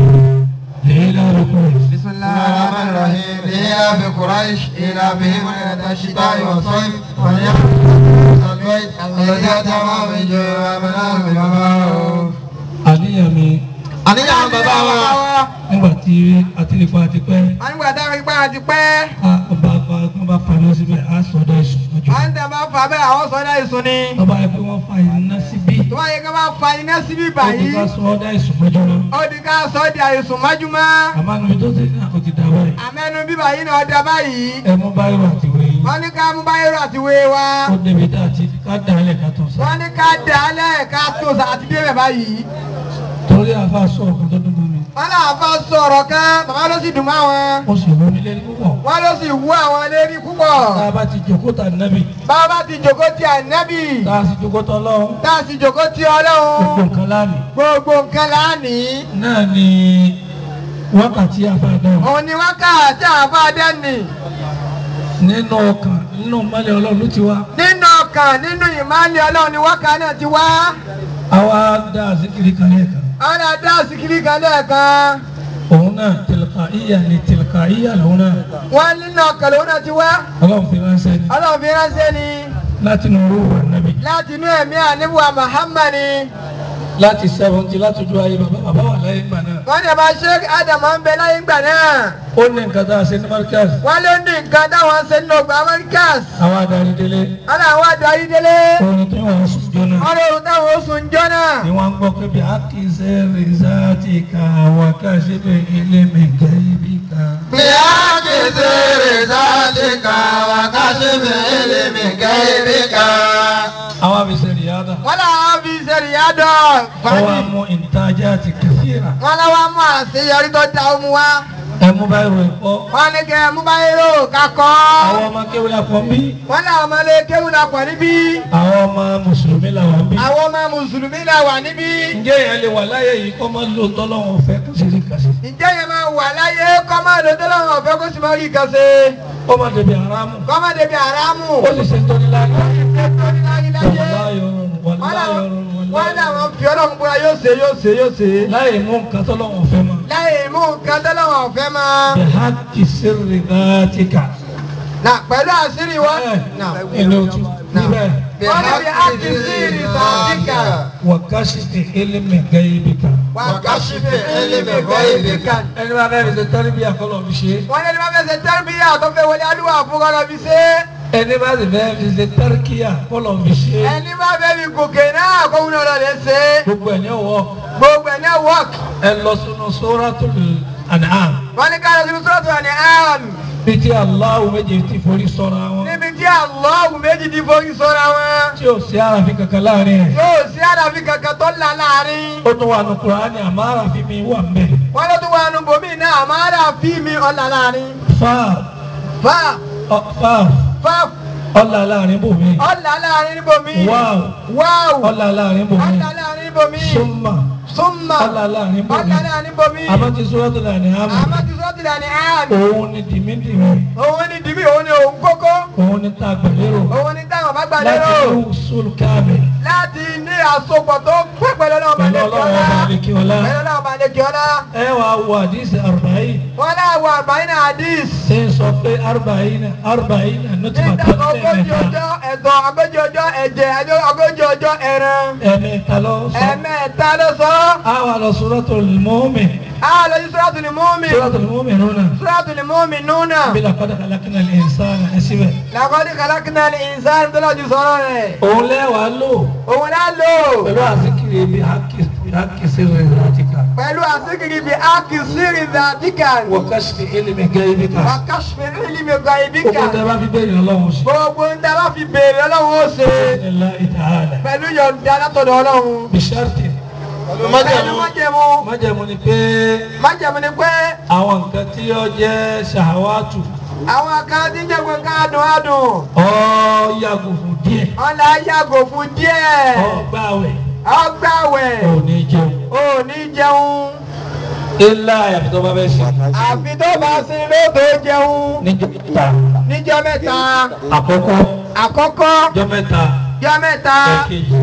لإيلاف قريش بسم الله الرحمن الرحيم إلى في قريش إلى فيهم ليلة الشتاء والصيف وليعبدوا رب هذا البيت الذي أطعمهم من جوع وآمنهم من خوف àníyàn mi àníyàn bàbá wa nígbà tí àtìlẹ́pọ̀ àti pẹ́ a nígbà táwọn ipá àti pẹ́ a ọba àgbà kan bá paná síbẹ̀ á sọ̀dọ̀ ìsùn lójú. à ń tẹ̀ bá fa bẹ́ẹ̀ àwọn sọ́dá ìsún ni ọba yẹ pé wọ́n fa iná síbí tó bá yẹ kí wọ́n bá fa iná síbí ó ti báyìí ká sọ̀dọ̀ ìsùn lójú lọ. ó di ká sọ di àìsùn májúmọ́ àmọ́ níbi tó ti ní àkó ti dà báyìí àmẹ́nu bíbá yìí náà dá báyìí ẹ mú báyìí wà tí wọ́n yìí wọ́n ní ká mú báyìí àti wé wa ó débi tá a ti ká dà á lẹ̀ ká tó sá. wọ́n ní ká dà á lẹ̀ ká tó sa àti débẹ̀ báyìí torí àfa sọ ọkùnrin tó dún mọ́ mi wọ́n náà fa sọ̀rọ̀ kan bàbá ló sì dùn mọ́ àwọn ó sì wọ́n mi lẹ́nu púpọ̀. wọ́n ló sì wú àwọn lérí púpọ̀ tá a bá ti jòkó ta nábì bàbá ti jòkó ti ànábì tá a sì jòkó tọ́ lọ́wọ́ tá a sì jòkó ti gbogbo ọlọ́run nǹkan lánìí. gbogbo nǹkan lánìí náà ni wákàtí àfàdàn òun ni wákàtí àfàdẹ́nì nínú ọkàn nínú mọ́lẹ̀ ọlọ́run ti wá. nínú ọkàn nínú ìmọ̀lẹ̀ ọlọ́run ni wákàtí náà ti wá àwa dá àzíkiri kan lẹ́ẹ̀kan. àwọn náà dá síkiri kan lẹ́ẹ̀kan òun náà tìlùkà ìyà ni tìlùkà ìyà lòun náà. wọ́n nínú ọkàn lòun náà ti wá ọlọ́run fi ránṣẹ́ ni ọlọ́run fi ránṣẹ́ ni láti inú orú wà nábì. láti inú ẹ̀mí àníbùwà Muhammad ni láti sẹ́fúntì láti ojú ayé bàbá bàbá wà láyé gbà náà. wọ́n ní ọba sheik adamu ń bẹ láyé ìgbà náà ó ní nǹkan tá a ṣe ní markaz wọ́n lé ní nǹkan táwọn ṣe nínú ọgbà Americas àwọn adarí délé wọ́n náà wá darí délé orin tí wọ́n sùn jọ náà. wọ́n lóorun táwọn oṣù ń jọ náà ni wọ́n gbọ́ pé bí a kì í ṣe rìsáàtì ká wà ká ṣe bẹ́ẹ̀ ilé mi gẹ́ ibi ká. بأكس رسالك وكشف علمك بك àwọn àbíṣe rìádà rìyáda wọ́n làwọn fi ṣe ìyádọ̀ ọwọ́ fàájì amú ìtajà ti kẹfìrà wọ́n làwọn mú àṣeyọrí tó da omu wa ẹmú báyìí rò ẹ̀kọ́ wọ́n ní kẹ́ mú báyìí rò kakọ́ àwọn ọmọ kéwì àpọ̀ ń bí wọ́n làwọn ọmọ ilé kéwù la pọ̀ níbí àwọn ọmọ mùsùlùmí làwọn ń bí. àwọn ọmọ mùsùlùmí la wà níbí ǹjẹ́ èèyàn lè wà láyé yìí kọ́ máa lò tọ́lọ́wọ́n fẹ́ kó sì rí kàṣí ǹjẹ́ yẹn máa wà láyé kọ́mọ́dé tó lọ́wọ́ ọ̀fẹ́ kó sì máa rí kan ṣe kọ́ máa débi àrámù kọ́mọ́dé bíi àràmù ó sì ṣe tó ní láyé tó ní láyé láyé wàláyé ọrùn wọ́n wàláyé làwọn ọrùn wọ́n wàláyé làwọn fi ọlọ́run búra yóò ṣe yóò ṣe yóò ṣe láyé mú nǹkan tọ́lọ́wọ́n fẹ́ mọ́ láyé mú nǹkan tó lọ́wọ́ ọ̀fẹ́ máa. bihaki sirri dhatika na pẹ̀lú àṣírí wọn. na inú tu níbẹ̀ wọ́n ní bí akínsìrì sàdíkà wà kásìtì ilmi gaibika. wà kàṣífì ẹlẹ́mẹ̀ gọ́ìbìkà. ẹni bá fẹ́ fi ṣe tẹ́lifíà kọ́lọ̀ fi ṣe wọ́n ní bá fẹ́ ṣe tẹ́lifíyà tó fẹ́ wọlé adúlọ̀ àfúkọ́lọ́ fi ṣe. ẹni bá sì fẹ́ fi ṣe tẹ́ríkíà kọ́lọ̀ fi ṣe ẹni bá fẹ́ fi gòkè náà kó wúlò lọ lè ṣe. gbogbo ẹ̀ ní ọwọ́ gbogbo ẹ̀ náà wọ́ọ̀k. ẹ lọ sínú suratul an'am wọ́n ní káyọ̀ sínú sọ́ọ̀tù àní àm. bí tí Allahu méje ti forí sọ́ra wọn níbi tí àlọ́ọ̀gù méjì ti forí sọ́ra wọn. tí ò sí àràfin kankan láàrin rẹ̀ yóò sí àdàfi kankan tó là láàrin. ó tún wà ní Kùránì àmọ́ àràfin mi wà ń bẹ̀ wọ́n ló tún wà nù bòmí náà àmọ́ àdàfi mi ọ̀là láàrin. fáà fà ọ fáà fà ọ̀là láàrin bòmí ọ̀là láàrin níbòmí. wáò wáwù. ọ̀là láàrin bòmí ọ̀là láàrin níbòmí. súnmà súnmà. ọ̀là láàrin bòmí ọ̀là láàrin níbòmí. àmọ́ ti suratul an'am àmọ́ ti sọ́ọ́ tilẹ̀ ní àmì. òun ni dìmídìmí òun ni dìbí òun ni òun kókó. òun ni tá a gbàlérò òun ni táwọn bá gbà láti lérò. ní usul kamil láti ní àsopọ̀ tó pẹ́ pẹ̀lú ọlọ́run bá pẹ̀lú lè kí ọlọ́run ọlá. ọba àlekí ọlá pẹ̀lú ọlọ́run bá lè kí ọlá. ẹ wàá wo àdìsí arba'in wọ́n láwọ àgbáyé náà hadith. ṣe ń sọ pé arba'in arba'in ní nutfatan ìdáná ogójì ẹ̀mẹ́ta ọjọ́ ẹ̀dọ̀ ogójì ọjọ́ ẹ̀jẹ̀ ẹjọ́ ogójì ọjọ́ ẹran. ẹ̀mẹ́ta lọ sọ ẹ̀mẹ́ta ló sọ. àwa lọ suratul mu'min a lọ sí suratul mu'min. suratul mu'minuna suratul mu'minuna. bí laqad khalaqnal insana ẹ síbẹ̀ laqad khalaqnal insana tó lọ́ọ́ ju sọ̀rọ̀ rẹ̀. òun lẹ́wàá lò òun náà lò. pẹ̀lú àzikiri bí hakki sirri dhatika pẹ̀lú àsìkiri bíi akisiri dàdíkà. wa kashfi ilmi gaibika wàkàṣfẹ̀ ìlímì gbogbo gàìbíkà. tẹ bá fi bẹ́ẹ̀ ọlọ́run sí gbogbo ń dábàá fi béèrè ọlọ́run ó ṣe. Bismillahi ta'ala pẹ̀lú yọ̀ǹda látọ̀dọ̀ ọlọ́run. bisharti pẹ̀lú májẹ̀mú májẹ̀mú. májẹ̀mú ni pé májẹ̀mú ni pé àwọn nǹkan tí ó jẹ́ ṣàwátù àwọn kan tí ń jẹ́ pé ká dùn á dùn. ọ yàgò fún díẹ̀ ọ̀là yàgò fún díẹ̀. ọ gbàwẹ̀ ọgbàwẹ̀. ò ní jẹun ò ní jẹun. ilá àyàfi tó bá bẹ́ sí àfi tó bá sin lóòótọ́ jẹun. níjọ́ mẹ́ta níjọ́ mẹ́ta. àkọ́kọ́ àkọ́kọ́. jọ́ mẹ́ta jọ́ mẹ́ta. ẹ̀kejì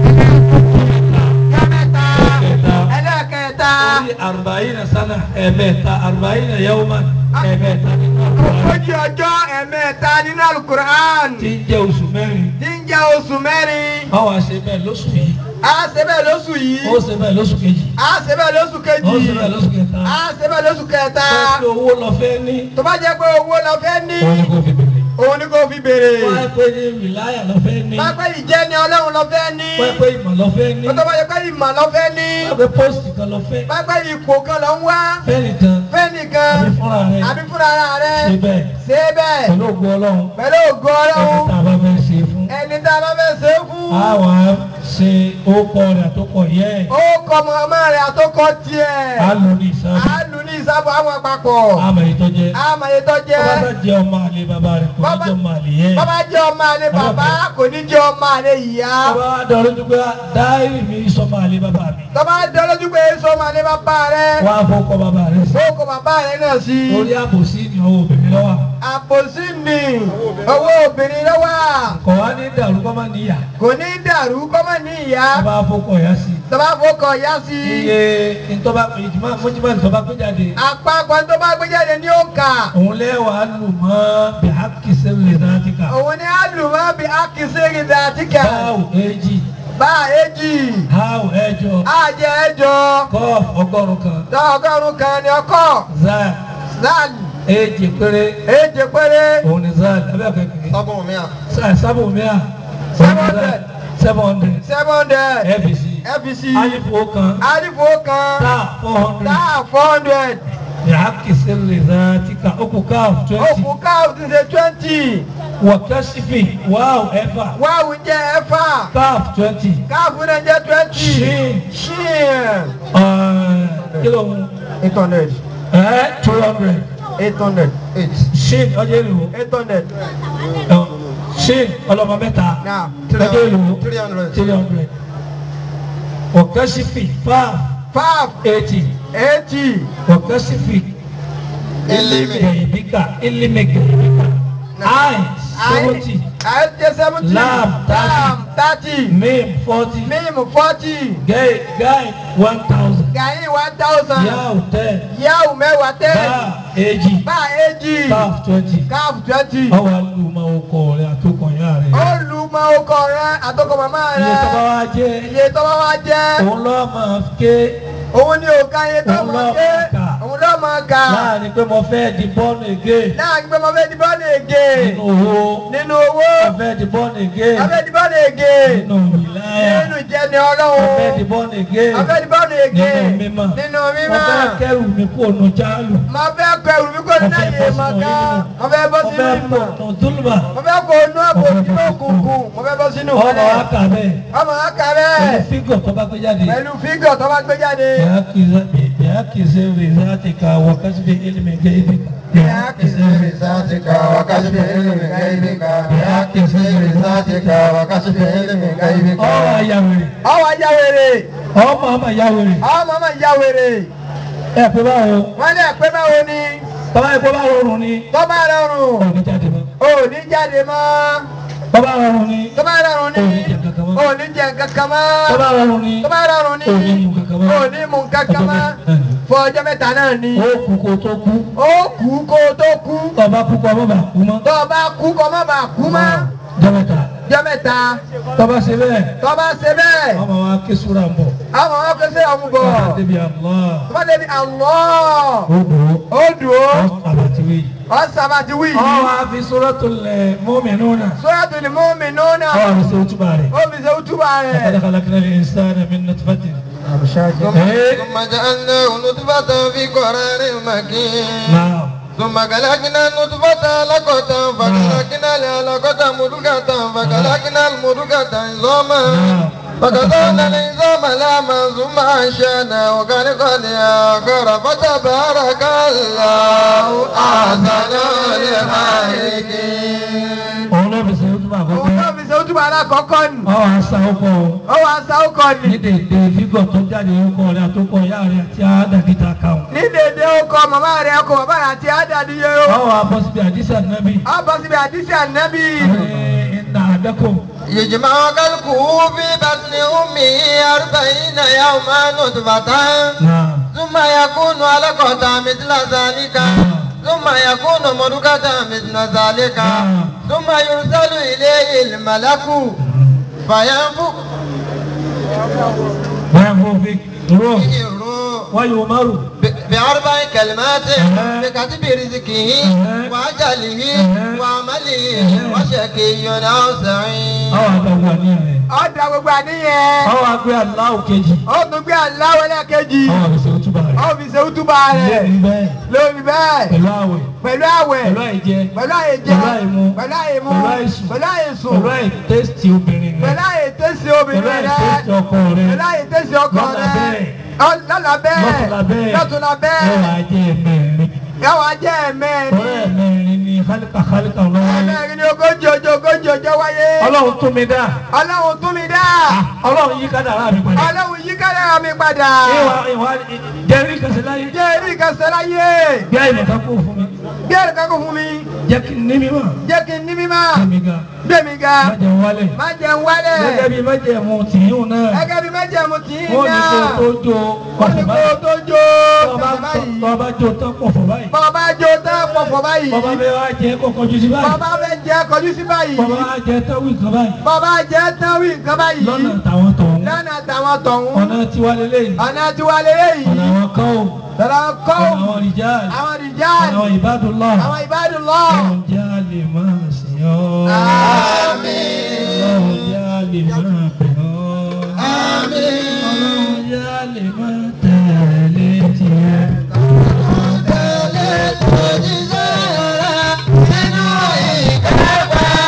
jọ́ mẹ́ta. ẹ̀kẹta ẹlẹ́kẹta. orí àrùbáyìnà sánà ẹ̀mẹ́ta àrùbáyìnà yawman ẹ̀mẹ́ta nínú àkùrán ogójì ọjọ́ ẹ̀mẹ́ta nínú alukur'an. tí ń jẹ́ oṣù mẹ́rin tí ń jẹ́ oṣù mẹ́rin. wọ́n wá ṣe bẹ́ẹ̀ lóṣù yìí a ṣe bẹ́ẹ̀ lóṣù yìí. ó ṣe bẹ́ẹ̀ lóṣù kejì a ṣe bẹ́ẹ̀ lóṣù ó kejì. ṣe bẹ́ẹ̀ lóṣù kẹta a ṣe bẹ́ẹ̀ lóṣù kẹta. pé owó lọ fẹ́ ní tó bá jẹ́ pé owó lọ fẹ́ ní. òun ni kò fi bèrè òun ni kò fi béèrè. wọ́n á pé ní wìláyà lọ fẹ́ ní pápẹ́ ìjẹ́ ni ọlọ́run lọ fẹ́ ní. wọ́n á pé ìmọ̀ lọ fẹ́ ní tó bá jẹ́ pé ìmọ̀ lọ fẹ́ ní. wọ́n á pé pósìtì kan lọ fẹ́ pápẹ́ ipò kan lọ ń wá. fẹ́ nìkan fẹ́ nìkan. àbí fúnra rẹ̀ àbí fúnra ara rẹ̀. ṣe bẹ́ẹ̀ ṣe bẹ́ẹ̀. pẹ̀lú ògùn ọlọ́run pẹ̀lú ògo ẹni ọlọ́run. tá a bá fẹ́ ṣe fún ẹni tá a bá fẹ́ ṣe é fún. a wà á ṣe ókọ rẹ̀ àtọkọ̀ yẹ ẹ̀ ó kọ ọmọ ọmọ rẹ̀ àtọkọ tiẹ̀. á lò ní ìsáàbù a lù ní ìsábò àwọn àpapọ̀. àmọ̀ èyí tó jẹ́ àmọye tó bọ́bá bá jẹ́. jẹ́ ọmọ àlè bàbá rẹ̀ kò ní Bàbá- jẹ́ ọmọ àlè yẹ ẹ̀ bàbá jẹ́ ọmọ àlè bàbá kò ní jẹ́ ọmọ àlè ìyá. bàbá wa dọ̀rọ̀ dùgbà dáírì mi sọmọ àlè bàbá mi tọ́ba dọ́lójú pé èso ọmọ àlè bàbá rẹ̀. wọ́n á fọkọ bàbá rẹ̀ sí ó kọ bàbá rẹ̀ náà sí. orí àbòsí ni ọwọ́ obìnrin lọ́wọ́ àpòsí ni owó obìnrin lọ́wọ́. kọ̀ wá ní dàrú kọ́ máa níyà kò ní dàrú kọ́mọ ní ìyá. wọ́n bá fọkọ yá sí tọ́ba fọkọ̀ yá sí. iye ntọ́ba ìjùmọ̀ mọ́júmọ́ ìtọ́ba gbé jáde àpapọ̀ tó bá gbé jáde ní òǹkà. òun lẹ́wàá lù mọ́ bí hakisi lè náà ti kà òun ni àlùmọ́ bí akínsẹ́rì dàtíkà. báwò èjì bá èjì. háwò ẹ̀jọ àjẹ ẹjọ. kọ́ọ̀f ọgọ́rùn kan tọ́ ọgọ́rùn-ún kan ni ọkọ̀. zaa zan èjì péré èjì péré. òun ni zaa abẹ́ kẹ́kẹ́ sábọ̀ mi à. sáà sábò mìíràn Seven hundred. seven hundred seven hundred. fbc fbc. alifu kan alifu kan. sáà four hundred táà four hundred. bí hakisi lè náà ti kà ó kù káf twenty òkú káàfù ti ṣe twenty. wọ̀kẹ́sífì wáwù ẹ̀fà wáwù jẹ́ ẹ̀fà káf twenty káàfù náà jẹ́ twenty Shin. shin kílò ń eight hundred ẹ̀ two hundred eight hundred eight shin ọjọ́ èlò eight hundred shin ọlọ́mọ mẹ́ta now ọjọ́ èlò three hundred three hundred wọ̀kẹ́sífì five five eighty eighty wọ̀kẹ́sífì ilimi gẹ̀yìbíkà ilimi gẹ̀yìbíkà ayin seventy ayé seventy Lam, thirty. lam thirty mim forty mim forty gay guy one thousand gàyìn one thousand yahoo ten yahoo mẹ́wàá ten bá èjì bá èjì caf twenty káàfù twenty ọwọ́ alùmọ̀ ọkọ rẹ̀ àtọkọ̀ ya rẹ̀ olùmọ̀ ọkọ rẹ àtọkọ màmá rẹ iye tó bá wá jẹ́ iye tó bá wá jẹ́ òun lọ́ọ́ máa ké òun ni òkà iye tó Òun máa ló ké máa kà. òun ló máa kà láàrin pé mo fẹ́ di bọ́ọ̀nù ègé láàrin pé mo fẹ́ di bọ́ọ̀lù ègè nínú owó nínú owó mo fẹ́ di bọ́ọ̀nù ègé mo fẹ́ di bọ́ọ̀lù ègè nínú ìláyà nínú ìjẹni mo fẹ́ di ọlọ́run bọ́ọ̀nù ègé mo fẹ́ di bọ́ọ̀lù ègè nínú mímọ́ nínú mo mímọ́ fẹ́ kẹ́rù mi kó nu jálù mo fẹ́ kọ ẹrù mi kò ní mo fẹ́ láyé bọ́ mọ̀ sínú ká onímọ̀ mo fẹ́ bọ́ mo sínú fẹ́ ìmọ̀ bọ̀ nù túlùbà mo fẹ́ kó inú àpò sínú òkùnkùn mo fẹ́ bọ́ sínú ọmọ ìmọ̀lẹ̀ wa kà bẹ́ẹ̀ ọmọ wa kà pẹ̀lú bẹ́ẹ̀ fígọ̀ tó bá gbé jáde. pẹ̀lú fígọ̀ tó bá gbé jáde بيعكس رزاتك وكسب علم غيبك بيعكس رزاتك وكشف علم غيبك بيعكس رزاتك وكشف علم غيبك ọwọ ayáwèrè ọwọ́ ajá wèrè ọmọ ọmọ ayáwèrè ọmọ ọmọ ìyá wèrè ẹ pé báwo wọ́n lè pé báwo ni bàbá yìí kó bá rọrùn ni tó bá rọrùn òní jáde mọ́ ò ní jáde mọ́ bàbá rọrùn ni tó bá rọrùn òní ni jẹ kankan mọ́ ò ní jẹ kankan bàbá mọ́ rọrùn ni tó bá rọrùn ni òní mu kankan mọ́ ò ní mu kankan mọ́ fún ọjọ́ mẹ́ta náà ni ó kú kó tó kú ó kú kó o tó kú ọba kú kó ọmọ bá kú mọ́ tó o bá kú kó má bàa kú mọ́ jẹ́mẹ̀ta ọjọ́ mẹ́ta tọ́ba ṣe bẹ́ẹ̀ tó o bá ṣe bẹ́ẹ̀ ọmọ wa ké súra ń bọ̀ àwọn ọmọ kò sí ọmú bọ̀ ọba débi àlọ́ tó bá débi àlọ́ ó dùn ó dùn ó ó àbàtìwé ọ̀sán bá ti wí ọ yìí wá fi suratul mu'minuna Suratul Mu'minuna ọ wá fi ṣe òtúbà rẹ̀. ó fi ṣe útúbà لقد rẹ̀. خلقنا الإنسان من نطفة ثم إيه؟ ثم جعلناه نطفة في قرار مكين نعم ثم خلقنا النطفة علقة فخلقنا العلقة مضغة فخلقنا المضغة عظاما نعم. فكسونا العظام لحما ثم أنشأناه خلقا آخر فتبارك الله أحسن الخالقين òun ló fi ṣe òtúbà òun àkọ́kọ́ náà fi ṣe útúbà alákọ̀ọ́kọ́ ni. ọ wá sa ọkọ ó wàá sa ọkọ̀ ní ni. dèdè fígọ̀ tó jáde ọkọ rẹ̀ àtọkọ ìyá rẹ̀ àti àdàkìtà kàwọn. ní dédé ọkọ̀ màmá rẹ̀ ọkọ̀ bàbá rẹ̀ àti àdàdì yẹ ọ o. wá bọ́ síbi àdìsá nábì a bọ̀ síbi àdìsí ànábì. ìnà àdẹ́kọ̀ يجمع خلقه في بطن أمه أربعين يوما نطفة náà ثم يكون علقة مثل ذلك ثم يكون مضغة مثل ذلك ثم يرسل إليه الملك فينفخ bẹ́ẹ̀ fún fi dúró فيه الروح wáyé o márùn. ب- بأربع كلمات بكتب رزقه وأجله وعمله وشقي أو سعيد ọ wá gba wà ní rẹ̀ ó da gbogbo àníyàn. ọ wá gbé aláwọ̀ kejì ó tún gbé aláwọ̀ lẹ́ẹ̀kejì. ọ wá fi ṣe òtúbà rẹ̀. ó fi ṣe útúbà rẹ̀. lẹ́yìn bẹ́ẹ̀ lórí bẹ́ẹ̀. pẹ̀lú àwẹ̀ pẹ̀lú àwẹ̀. pẹ̀lú àìjẹ pẹ̀lú àyèjẹ. pẹ̀lú àìmu pẹ̀lú àyèmu. pẹ̀lú àìsùn pẹ̀lú àyèsùn. pẹ̀lú àìtẹ́sítì obìnrin rẹ̀ pẹ̀lú àyètẹ́sí pẹ̀lú obìnrin rẹ̀. àìtẹ́sítì ọkọ rẹ̀ pẹ̀lú àyètẹ́sí ọkọ lọ́la rẹ̀. bẹ́ẹ̀ Ọ- lọ́la bẹ́ẹ̀. lọ́tùlá bẹ́ẹ̀ lọ́tùlá yóò bẹ́ẹ̀. wá jẹ́ ẹ̀mẹ́rin yàwó ajẹ́ ẹ̀mẹ́rin. ọ̀rẹ́ ẹ̀mẹ́rin ni kálíkà kálíkà lọ́wọ́ ẹ̀mẹ́rin ni ogójì ọjọ́ ogójì ọjọ́ wáyé. ọlọ́run tún mi dá ọlọ́run tún mi dá. ọlọ́run yí kádàrá mi padà ọlọ́run yí kádàrá mi padà. ìwà ìwà jẹ́rí kẹsẹ̀ láyé jẹ́ eré ìkẹsẹ̀ láyé. bí àyè kan kó fún mi bí ẹ̀rọ kankan fún mi. jẹ́ kí n ní mi mọ̀ jẹ́ kí n ní mímọ́. mi ga gbé mi ga. má jẹun wálẹ̀ má jẹun wálẹ̀. gẹ́gẹ́ bí má jẹun tìyún náà gẹ́gẹ́ bí májẹ̀mú tí ń wọ́n ní kó náà. tó jó wọ́n ní ọ̀sẹ̀ kó báyìí tó jó. tọ́ba tẹ̀sẹ̀ báyìí. tọ́ba jó tán pọ̀ fún báyìí bọ́ba jó tán pọ̀fọ̀ báyìí. bọ́ba bẹ́ẹ̀ wá jẹ́ kó kọjú sí báyìí bọ́ba fẹ́ jẹ́ kọjú sí báyìí. bọ́ba wá jẹ́ tán wí kan báyìí bọ́ba jẹ́ tán wí nǹkan báyìí. lọ́nà táwọn tọ̀hún lọ́nà táwọn tọ̀hún. ọ̀nà tiwa lélẹ́yìn ọ̀nà tiwa lélẹ́yìí. ọ̀nà àwọn kan ò tọ́lá kọ́ ọ̀nà àwọn rìjáàlì àwọn rìjáàlì. ọ̀nà àwọn ìbádùnlọ́ àwọn ìbádùnlọ́. ọ̀nà jẹ́ àlè máa sìn ọ́ àmín. ọ̀nà jẹ́ àlè máa bẹ̀ ọ́ ọ̀nà jẹ́ àlè máa tẹ̀lé tiẹ̀. Tẹ̀lé tó jíṣẹ́ rẹ̀ nínú ìkẹ́fẹ́.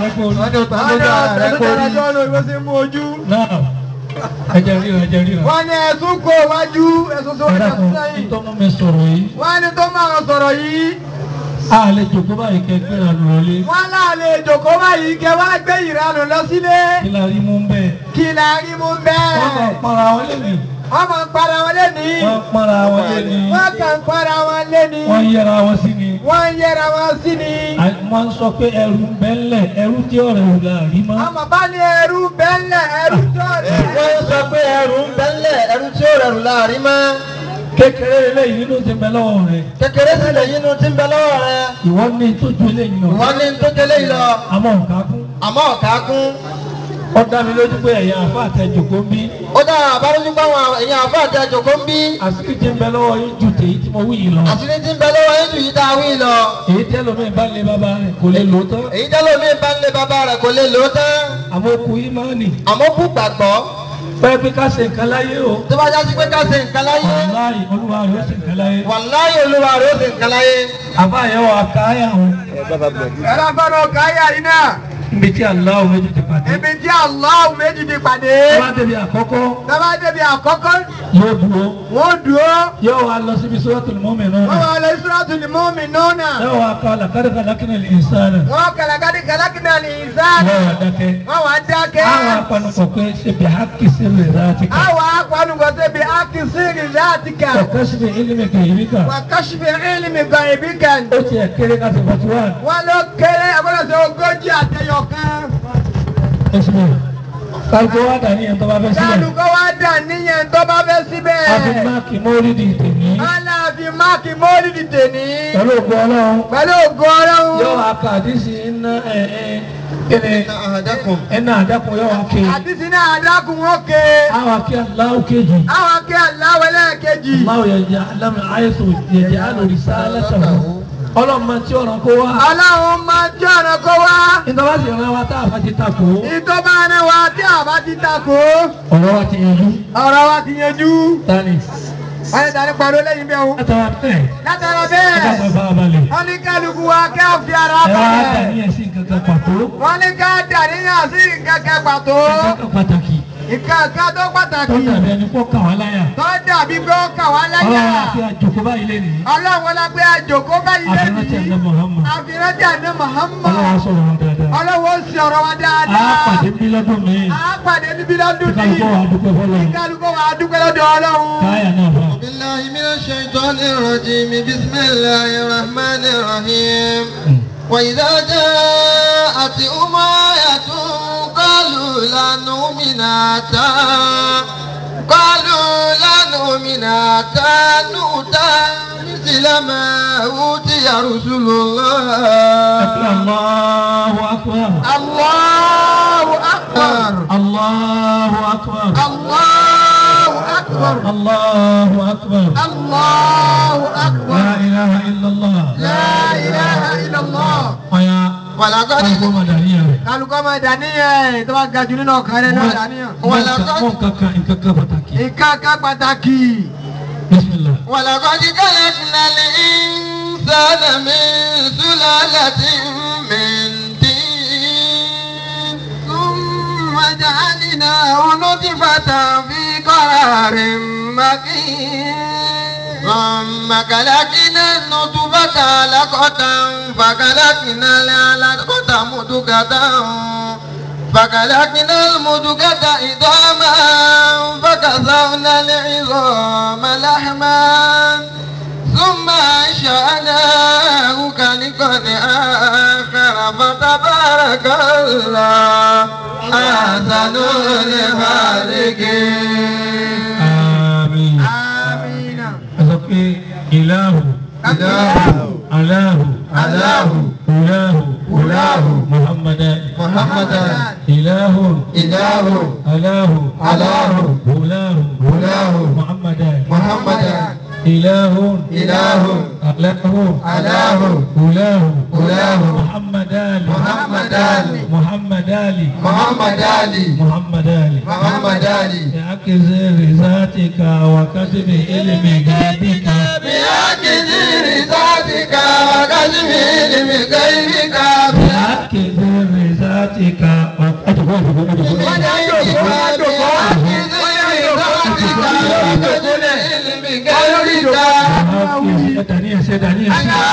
rẹ kó rí. wọ́n ní òtún wọ́n ní lójú ara rẹ ọ̀sẹ̀ kó tó rí. dára jọ́ lórí bó ṣe mú ojú. náà ẹjẹ ríran ẹjẹ ríran. wọ́n ní ẹ̀sùn kó wájú ẹ̀sùn tó ẹ̀dá wájú kan sẹ́yìn. tó mú mi sọ̀rọ̀ yìí. wọ́n ní tó máa sọ̀rọ̀ yìí. a lè jòkó báyìí kẹ́ gbéra lù wọlé. wọ́n láàlè ìjòkó báyìí kẹ́ wá gbé ìranù lọ sílé. kí la rí mú bẹ́ẹ̀. kí la rí mú wọ́n bẹ́ẹ̀. kàn para wọn lẹ́nu. wọ́n máa ń para wọn lẹ́ni. wọ́n para wọn lẹ́nu. wọ́n kàn ń para wọn lẹ́ni. wọ́n yẹra wọn sí ni. wọ́n ń yẹra wọn sí ni. À- wọ́n ń sọ pé ẹrù ń bẹ ńlẹ̀ ẹrù tí ọ̀rẹ́ ò la rí mọ́. àmọ́ bá ní ẹrú bẹ́ńlẹ̀ ẹrú tó rẹ̀. wọ́n sọ pé ẹrù ń bẹ́ńlẹ̀ ẹrù tí ó rẹrù láàrin mọ́. kékeré eléyìí nínú ti bẹ lọ́wọ́ rẹ̀. kékeré sì lè yínú tí ń bẹ lọ́wọ́ rẹ. ìwọ ní tójú eléyìí lọ. wọ́n ní tó délé yìí lọ. àmọ́ nǹkan kún. àmọ́ ọ̀ká kún. ó dá mi lójú pé ẹ̀yà àfa àtẹ̀jòkó ń bí. ó dára àbárújú páwọn èèyàn àbá àti àjòkó ń bí. àṣírí ti ń bẹ lọ́wọ́ yín ju tèyí tí mo wí yìí lọ. àṣírí tí ń bẹ lọ́wọ́ yín jù yí tá a wí lọ. èyí tẹ́lómi bá lé bàbá rẹ̀ kò lè lò ó tán. èyí tẹ́lẹ̀ omi bá ń lé bàbá rẹ̀ kò lè lò ó tán. àmọ́ okùn yìí máa nì. àmọ́ kú gbàgbọ́. pẹ́ pé ká ṣe nǹkan láyé o. tó bá jásí pé ká ṣe nǹkan láyé. wàláyé olúwa rẹ̀ ó ṣe nǹkan láyé. wàláyé olúwa rẹ̀ ó ṣe nǹkan láyé. àbá yẹn wà káyà wọn. ẹ̀rọ gbọ́dọ̀ káyà yìí náà. níbi tí aláwọ̀ méjì ti pàdé. ibi tí Allah méjì ti pàdé. wọ́n á débi àkọ́kọ́ Tọ́ba débi àkọ́kọ́, yóò dúró. wọ́n dúró. yóò wá lọ síbi suratul mu'minun. Wọ́n wà lọ Suratul Mu'minuna. yóò wá kọ́ laqad khalaqnal insana. Wọ́n kàlàkàdì kàlàkìnà ní ìsáàlì. yóò wá dákẹ́. Wọ́n wà dákẹ́. àwọn apanukọ̀ pé ṣe bí hákì sí rẹ̀ láti kà. Àwọn akpanugọ̀ débi akínsìrì látika. ọ̀kẹ́sìmì ilmika ìbíkà. Wà kásìfì ìlìmì gan ibi kan. ó ti ẹ̀ kéré ká ti fọ́tí wá. Wọ́n ló kéré ẹgbẹ́rún sí ogójì àtẹyọ kan. ẹ̀sìn mi. kálukó wá dà ní ẹ̀ tó bá fẹ́ sílẹ̀. Kálukọ́ wá dà níyẹn tó bá fẹ́ síbẹ̀. a fi máàkì mọ́lídì tèmi. Aláàfin máàkì mọ́lìdì tèní. pẹ̀lú ògbó ọlọ́run. Pẹ̀lú ògo Ọlọ́run. yóò wá ka àdísì iná ẹ̀ ẹ̀ kíni àdẹ́kùn. ẹ̀nà àdàkùn yóò wá ké. Àti sinú àdákùn ókè. àwọn akí aláwọ̀ kejì. Àwọn akẹ́ aláwẹ̀lẹ́ kejì. aláwọ̀ yẹ̀jẹ̀ alámi àyẹ̀sọ̀ yẹ̀jẹ̀ alòrì sálẹ̀sọ̀. ọlọ́mọ tí ọ̀ràn kó wá. Ọlọ́run máa jẹ́ ọ̀nà kó wá. ìtọ́wá sì rán wa tá a fa ti takò. Ìtọ́ba ni wa tí àbá ti takò. ọ̀rọ̀ wa ti yanjú. Ọ̀rọ̀ wa ti yanjú. tani. Wọ́n ní tani pariwo lẹ́yìn bẹ́ẹ̀ o. látara bẹ́ẹ̀. Látara ẹ ká bẹ́ẹ̀. máa bá a balẹ̀. Wọ́n ní kálukú wa kẹ́ ò fi ara ẹ wá dà balẹ̀. ní ẹ̀sìn kankan pàtó. Wọ́n ní ká dàníyàn sí kẹ̀kẹ́ pàtó. kankan pàtàkì. Ìkàkà tó tó pàtàkì. dàbí ẹni kó kà wá láyà. Tó dàbí pé ó kà wá láyà. ọlọ́run àti àjòkó báyìí lé nìyí. Ọlọ́run wọlé pé àjòkó báyìí àfihàn tí a lẹ́yìn. nà Muhammad. Àfihàn tí a ní Muhammad. ọlọ́run sọ̀rọ̀ wọn dáadáa. Ọlọ́run ó sì ọ̀rọ̀ wa a dáadáa. pàdé bí lọ́dún mi. A pàdé níbi lọ́dún kí ní. kálukọ́ wa dúpẹ́ fọlọ́run. Kálukú wa dúpẹ́ lọ́dọ̀ Ọlọ́run. káyà náà fà. بالله من الشيطان الرجيم بسم الله الرحمن الرحيم وإذا جاءت أماية قالوا لا نؤمن حتى قالوا لا نؤمن حتى نؤتى مثل ما أوتي رسل الله Allahu akbar. Allahu akbar. Allahu akbar. Allahu akbar. Allahu akbar. Allahu akbar. La ilaha illallah. La ilaha illallah. Ọ̀ya ولقد kálukọ́ máa dàníyàn rẹ̀. Kálukọ́ máa dàníyàn tó bá ga jù nínú ọkàn rẹ̀ náà dàníyàn. Wọ́n kankan nǹkan kan pàtàkì. Ìkàkà pàtàkì. Bismillah. ولقد خلقنا الإنسان من سلالة من طين ثم جعلناه نطفة في قرار مكين ثم خلقنا النطفة علقة فخلقنا العلقة مضغة فخلقنا المضغة عظاما فكسونا العظام لحما ثم أنشأناه خلقا آخر فتبارك الله أحسن الخالقين Àmín. Amina. Ẹ sọ pé ìlàhù. Ìlàhù. Aláhù. Aláhù. Ìlàhù. Ìlàhù. Muhammadan. محمدا إله إله أله أله هلاه هلاه محمدا محمدا إله إله أله أله هلاه هلاه محمد آل محمد آل محمد آل محمد علي محمد آل محمد علي بعكس ذاتك وكتب علم غيبك بأكد رزقك وكشف علم غيبك بعكس ذاتك أتقول أتقول أتقول دنيا سي دنيا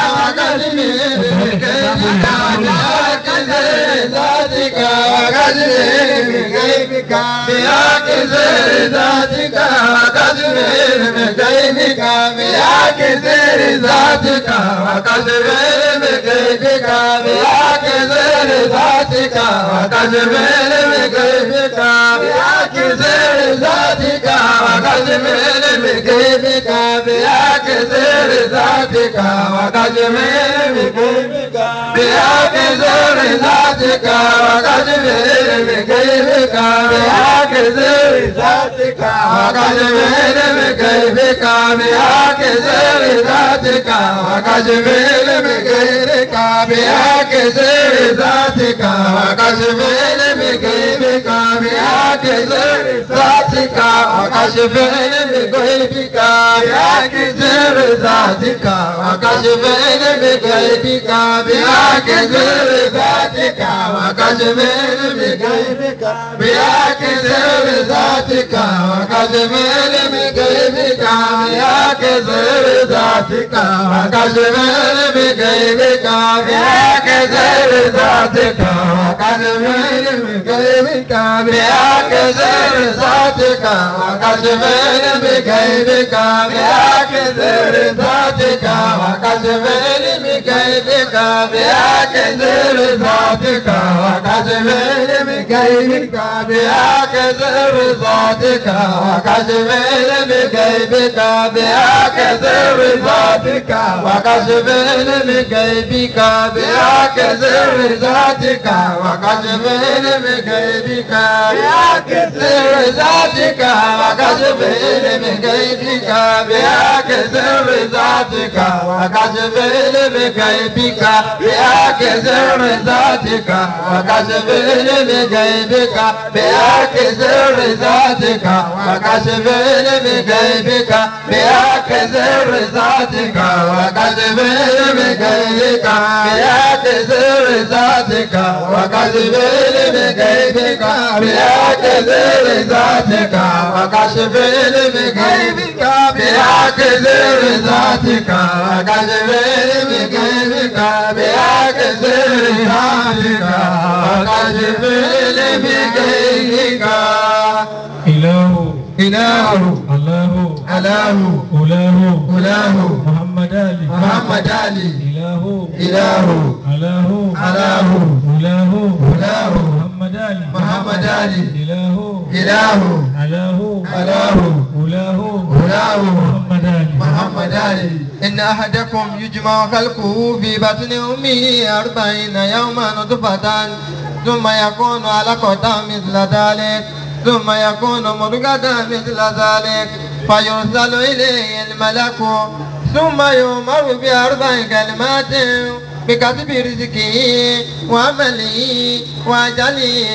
إله إله الله أله أولاه أولاه محمد علي محمد علي إله إله ألاه ألاه أولاه أولاه محمد علي محمد علي إله إله ألاه ألاه أولاه أولاه محمد علي محمد علي إن أحدكم يجمع خلقه في بطن أمه أربعين يوما نطفة ثم يكون علقة مثل ذلك ثم يكون مضغة مثل ذلك فيرسل إليه الملك ثم يؤمر بأربع كلمات بكتب رزقه وعمله وأجله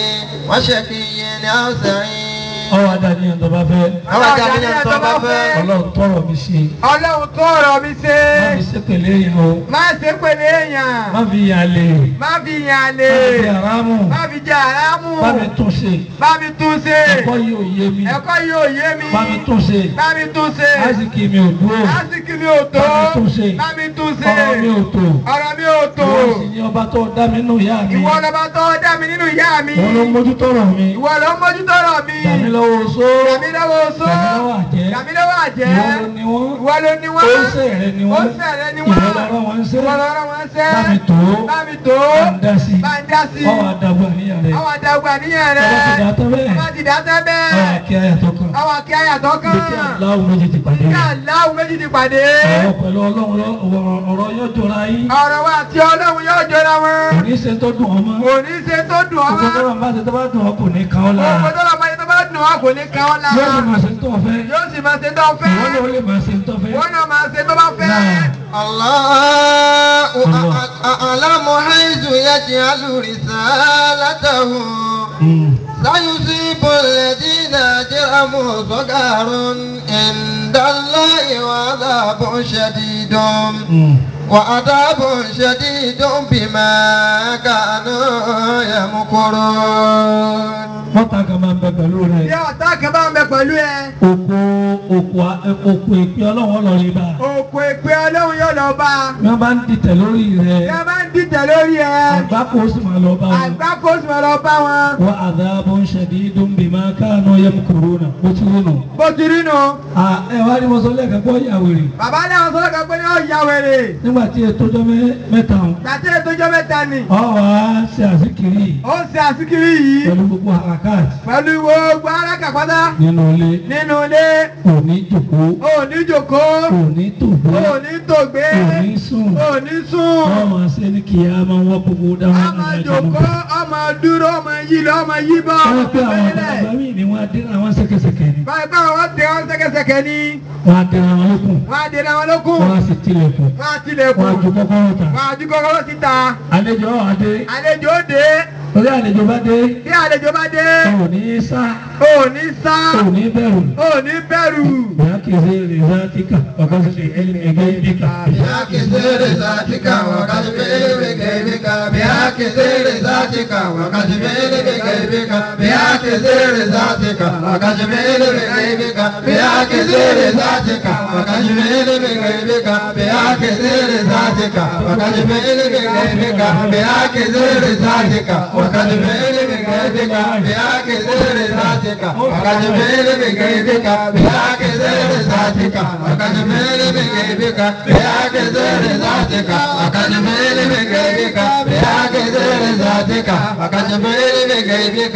وشقي أو سعيد ọwọ́ adani ẹ̀ tó bá fẹ́ àwọn àjàdíyàn tó bá fẹ́. ọlọ́run tọrọ mi ṣe ọlọ́run tó ọ̀rọ̀ mi ṣe má fi sépèlé yìí o má ṣe pèlè èèyàn má fi yàn lè má fi yàn lè má fi àrámù má fi jẹ àrámù bá mi tún ṣe bá mi tún ṣe ẹ̀kọ́ yìí ò yé mi ẹ̀kọ́ yóò yé mi bá mi tún ṣe bá mi tún ṣe àsìkí mi ò dúró lásìkò mi ò tó Bá mi tún ṣe. bá mi tún ṣe ọ̀rọ̀ mi ò tó ọ̀rọ̀ mi ò tó ìwọ sì ni ọba tó dá mi nù ìyá mi ìwọ lọba tó dá mi nínú ìyá mi òun ló mójútó rọ̀ mi ìwọ ló ń mójútó ọ̀rọ̀ mi dà mí lọ́wọ́ oṣó dàmí lọ́wọ́ oṣó dà mí lọ́wọ́ àjẹ́ dàmí lọ́wọ́ àjẹ́ ìwọ ló ní wọ́n ìwọ ló ní wọ́n ó ṣe rẹ ni wọ́n ó ṣe rẹ ni wọ́n ìwọ lọ́rọ̀ wọn ṣe ìwọ lọ́rọ̀ wọn ṣẹ́ bá mi tó bá mi tó bá ń dá sí bá ń dá sí ọwọ́ àdàgbà níyàn rẹ àwọn àdàgbà níyàn rẹ ọba ti dà tán bẹ́ẹ̀ ọba ti dá tẹ́ ọwọ́ bẹ́ẹ̀ àkí ayàtọ̀ kan àwọn àkí àyàtọ̀ kan bí kí aláwọ̀ méjì ti pàdé kí aláwọ̀ méjì ti pàdé ọ̀rọ̀ pẹ̀lú ọlọ́run lọ- ọ̀rọ̀- ọ̀rọ̀ yóò jọra yín ọ̀rọ̀ wa àti ọlọ́run yóò jọra wọn kò ní ṣe tó dùn ọmọ kò ní ṣe tó dùn ọ́ gbogbo tó mọ́ bá bá ṣe tó bá dùn ọ kò ní kan ọ́ lára òkò tó lọ máa yẹ tó bá dùn ọ́ kò ní kan ọ́ yóò sì lára máa ṣe tó fẹ́ yóò sì máa ṣe tó fẹ́ ìwọ náà ó lè máa ṣe tó fẹ́ wọ́n náà máa ṣe tó bá fẹ́. náà الله أعلم حيث يجعل رسالته سيصيب الذين أجرموا صغار عند الله وعذاب شديد وعذاب شديد بما كانوا يمكرون mọ́ta kan máa ń bẹ pẹ̀lú bí rẹ̀ ọ̀tá kan bá ń bẹ pẹ̀lú ẹ oko oko oko ìpín ọlọ́wọ́ lọ rí bá òkú ìpè ọlọ́run yóò lọ bá a bí wọ́n bá ń dìtẹ̀ lórí rẹ̀ bí a bá ń dìtẹ̀ lórí ẹ àgbákò ó sì máa lọ bá wọn. àgbá kó sì máa lọ bá wọn wa adhabun shadidun bima kanu yamkuruna bó ti rí nù. bó ti rí nu à ẹ wá ní mo sọ lẹ́ẹ̀kan pé ó yà wèrè bàbá náà sọ̀rọ̀ kan pé ní ó ya wèrè nígbà tí ètò ọjọ́ mẹ́- mẹ́ta hàn gbàtí ètò ìjọ mẹ́ta ni ọ wà á ṣe àsìkiri ó ń ṣe àsìkiri yìí pẹ̀lú gbogbo harakat pẹ̀lú gbogbo arákà pátá nínú ilé nínú ilé kò ní jòkó ò ní jòkó kò ní tòbó ò ní tògbé kò ní sùn ò ní sùn wọ́n máa ṣe ní kìí a máa wọ́n gbogbo dáhùn ọmọ jòkó ọmọ dúró ọmọ yí lọ ọmọ yí bọ́ wọ́n ọmọ pé àwọn fẹ́lẹ́ bàbá mi ni wọ́n á dín àwọn ṣẹ̀kẹ̀ṣẹ̀kẹ̀ ni báyìí báwọn wọ́n tẹ wọn ṣẹ́kẹ́ṣẹkẹ̀ ni wọ́n á dín àwọn lókun wọ́n á dènà wọn lókun wọ́n á sì tilẹ̀kùn wọ́n á tilẹ̀kùn wọ́n á ju kọ́kọ́rọ́ ta wọ́n á ju kọ́kọ́rọ́ síta àlejò ọ̀ adé àlejò ó dé orí àlejò bá dé bí àlejò bá dé ò ní sá ò ní sá ò ní bẹ̀rù ò ní bẹ̀rù. ìyá kìí ṣe rè zátíkà ọ̀gá sì lè ẹgbẹ́ ìdíkà. بأكثر ذاتك وكذبه بغيبك بأكثر ذاتك وكذبه بغيبك بأكثر ذاتك وكذبه بغيبك بأكثر ذاتك وكذبه بغيبك بأكثر ذاتك وكذبه بغيبك بأكثر ذاتك وكذبه بغيبك بأكثر ذاتك وكذبه بغيبك بأكثر ذاتك وكذبه بغيبك بأكثر ذاتك وكذبه بغيبك بأكثر ذاتك وكذبه بغيبك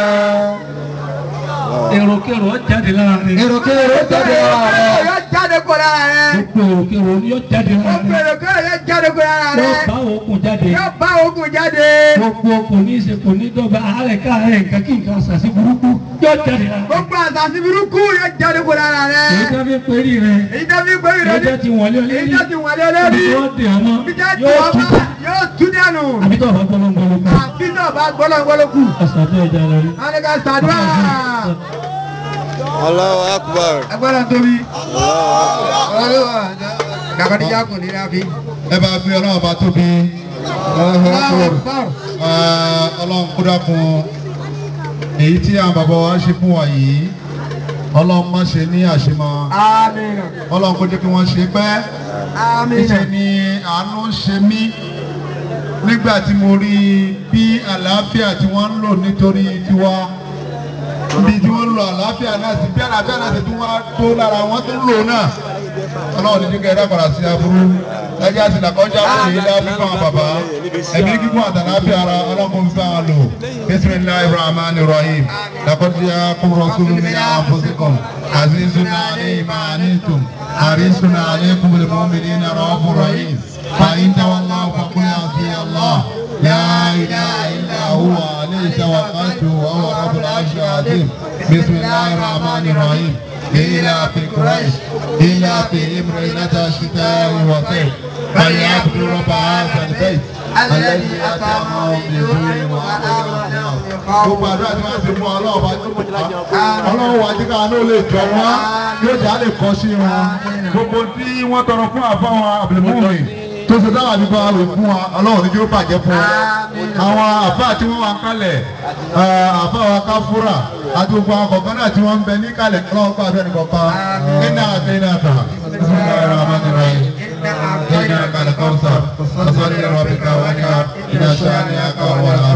èròkèrò jáde lára rẹ̀. èròkèrò jáde wá rẹ̀. yóò jáde kó lára rẹ. gbogbo èròkèrò yóò jáde lára rẹ̀. gbogbo kéré yóò jáde kó lára rẹ. yóò bá òkun jáde. yóò bá ogun jáde. gbogbo kò ní í ṣe kò ní dọ́gba àárẹ̀ káàárẹ̀ nǹkan kí nǹkan ṣàṣì burúkú yóò jáde lára rẹ̀. gbogbo àtàsí burúkú yóò jáde kó lára rẹ. èyí tó fi pérí rẹ̀. èyí tó fi gbé èyí tó ìrọ̀lẹ́ ti wọlé èyí olórí. tó ti wọlé olórí. ibi tó dè ọmọ ibi tó ti yóò wọ́n tú bá yóò tú dànù. àbí tó bá gbọ́lọ́ngbọ́lọ́ kù. àbí náà bá gbọ́dọ̀ gbọ́dọ̀ kù. àṣàjọ ìjà lọ rí. wọ́n ní ká ṣàdúrà. Allahu Akbar. agbára tóbi. Allahu Akbar. dàgbàdìjà kò ní láfi. ẹ bá gbé ọlọ́run bá tóbi Ah, ọlọ́run kó dákun èyí tí àwọn bàbá wa ṣe fún wa yìí ọlọ́run má ṣe ní àṣemọ́ àmín. ọlọ́run kó jẹ́ kí wọ́n ṣe pẹ́ àmín. níṣẹ́ ni àánú ṣe mí nígbà tí mo rí bí àlàáfíà tí wọ́n ń lò nítorí tiwa bí tí wọ́n ń lo àlàáfíà náà sí bí àlàáfíà náà sì tún wá tó lára wọn tó ń lò náà ọlọ́run ní kíkẹ́ dákọ̀rà sí aburú ẹjẹ́ àti ìdàkọ́jà fún èyí lábí fún àwọn bàbá ẹ̀mí kíkún àtàláfíà ara ọlọ́run fi bá wọn lò bisimilahi rahman rahim lakọ́jà kúrọ̀ sólù ní àfọ́síkọ̀m azizuna alẹ́ ìmáànítum àrísùnà alẹ́ kúmùlẹ̀ mọ́mìnì ní rọ́ọ̀fù rahim fàyín tawàlá fàkúnyà sí allah لا إله إلا هو عليه توكلت وهو رب العرش العظيم بسم الله الرحمن الرحيم إلى في قريش إلى في إمرئة الشتاء والصيف فليعبدوا رب هذا البيت الذي أطعمهم من جوع وآمنهم gbogbo àdúrà tí wọ́n ti mú ọlọ́run bá tó ọlọ́run wà jíkà ló lè jọ wọ́n yóò jà lè kọ́ sí wọn gbogbo tí wọ́n tọrọ fún àfáwọn àbẹ̀lẹ̀mọ́mì tó ṣe dáwà nípa àwẹ̀ fún wa ọlọ́run ní kí ó bàjẹ́ fún wa àwọn àfáà tí wọ́n wà ń kalẹ̀ àfáà wa káfúrà àti gbogbo àwọn kọ̀ọ̀kan náà tí wọ́n ń bẹ ní kalẹ̀ ọlọ́run kọ́ àbẹ́ni kọ̀ọ̀kan iná àti iná ta إنك لكوثر فصل لربك وانحر إن شانئك هو الأبتر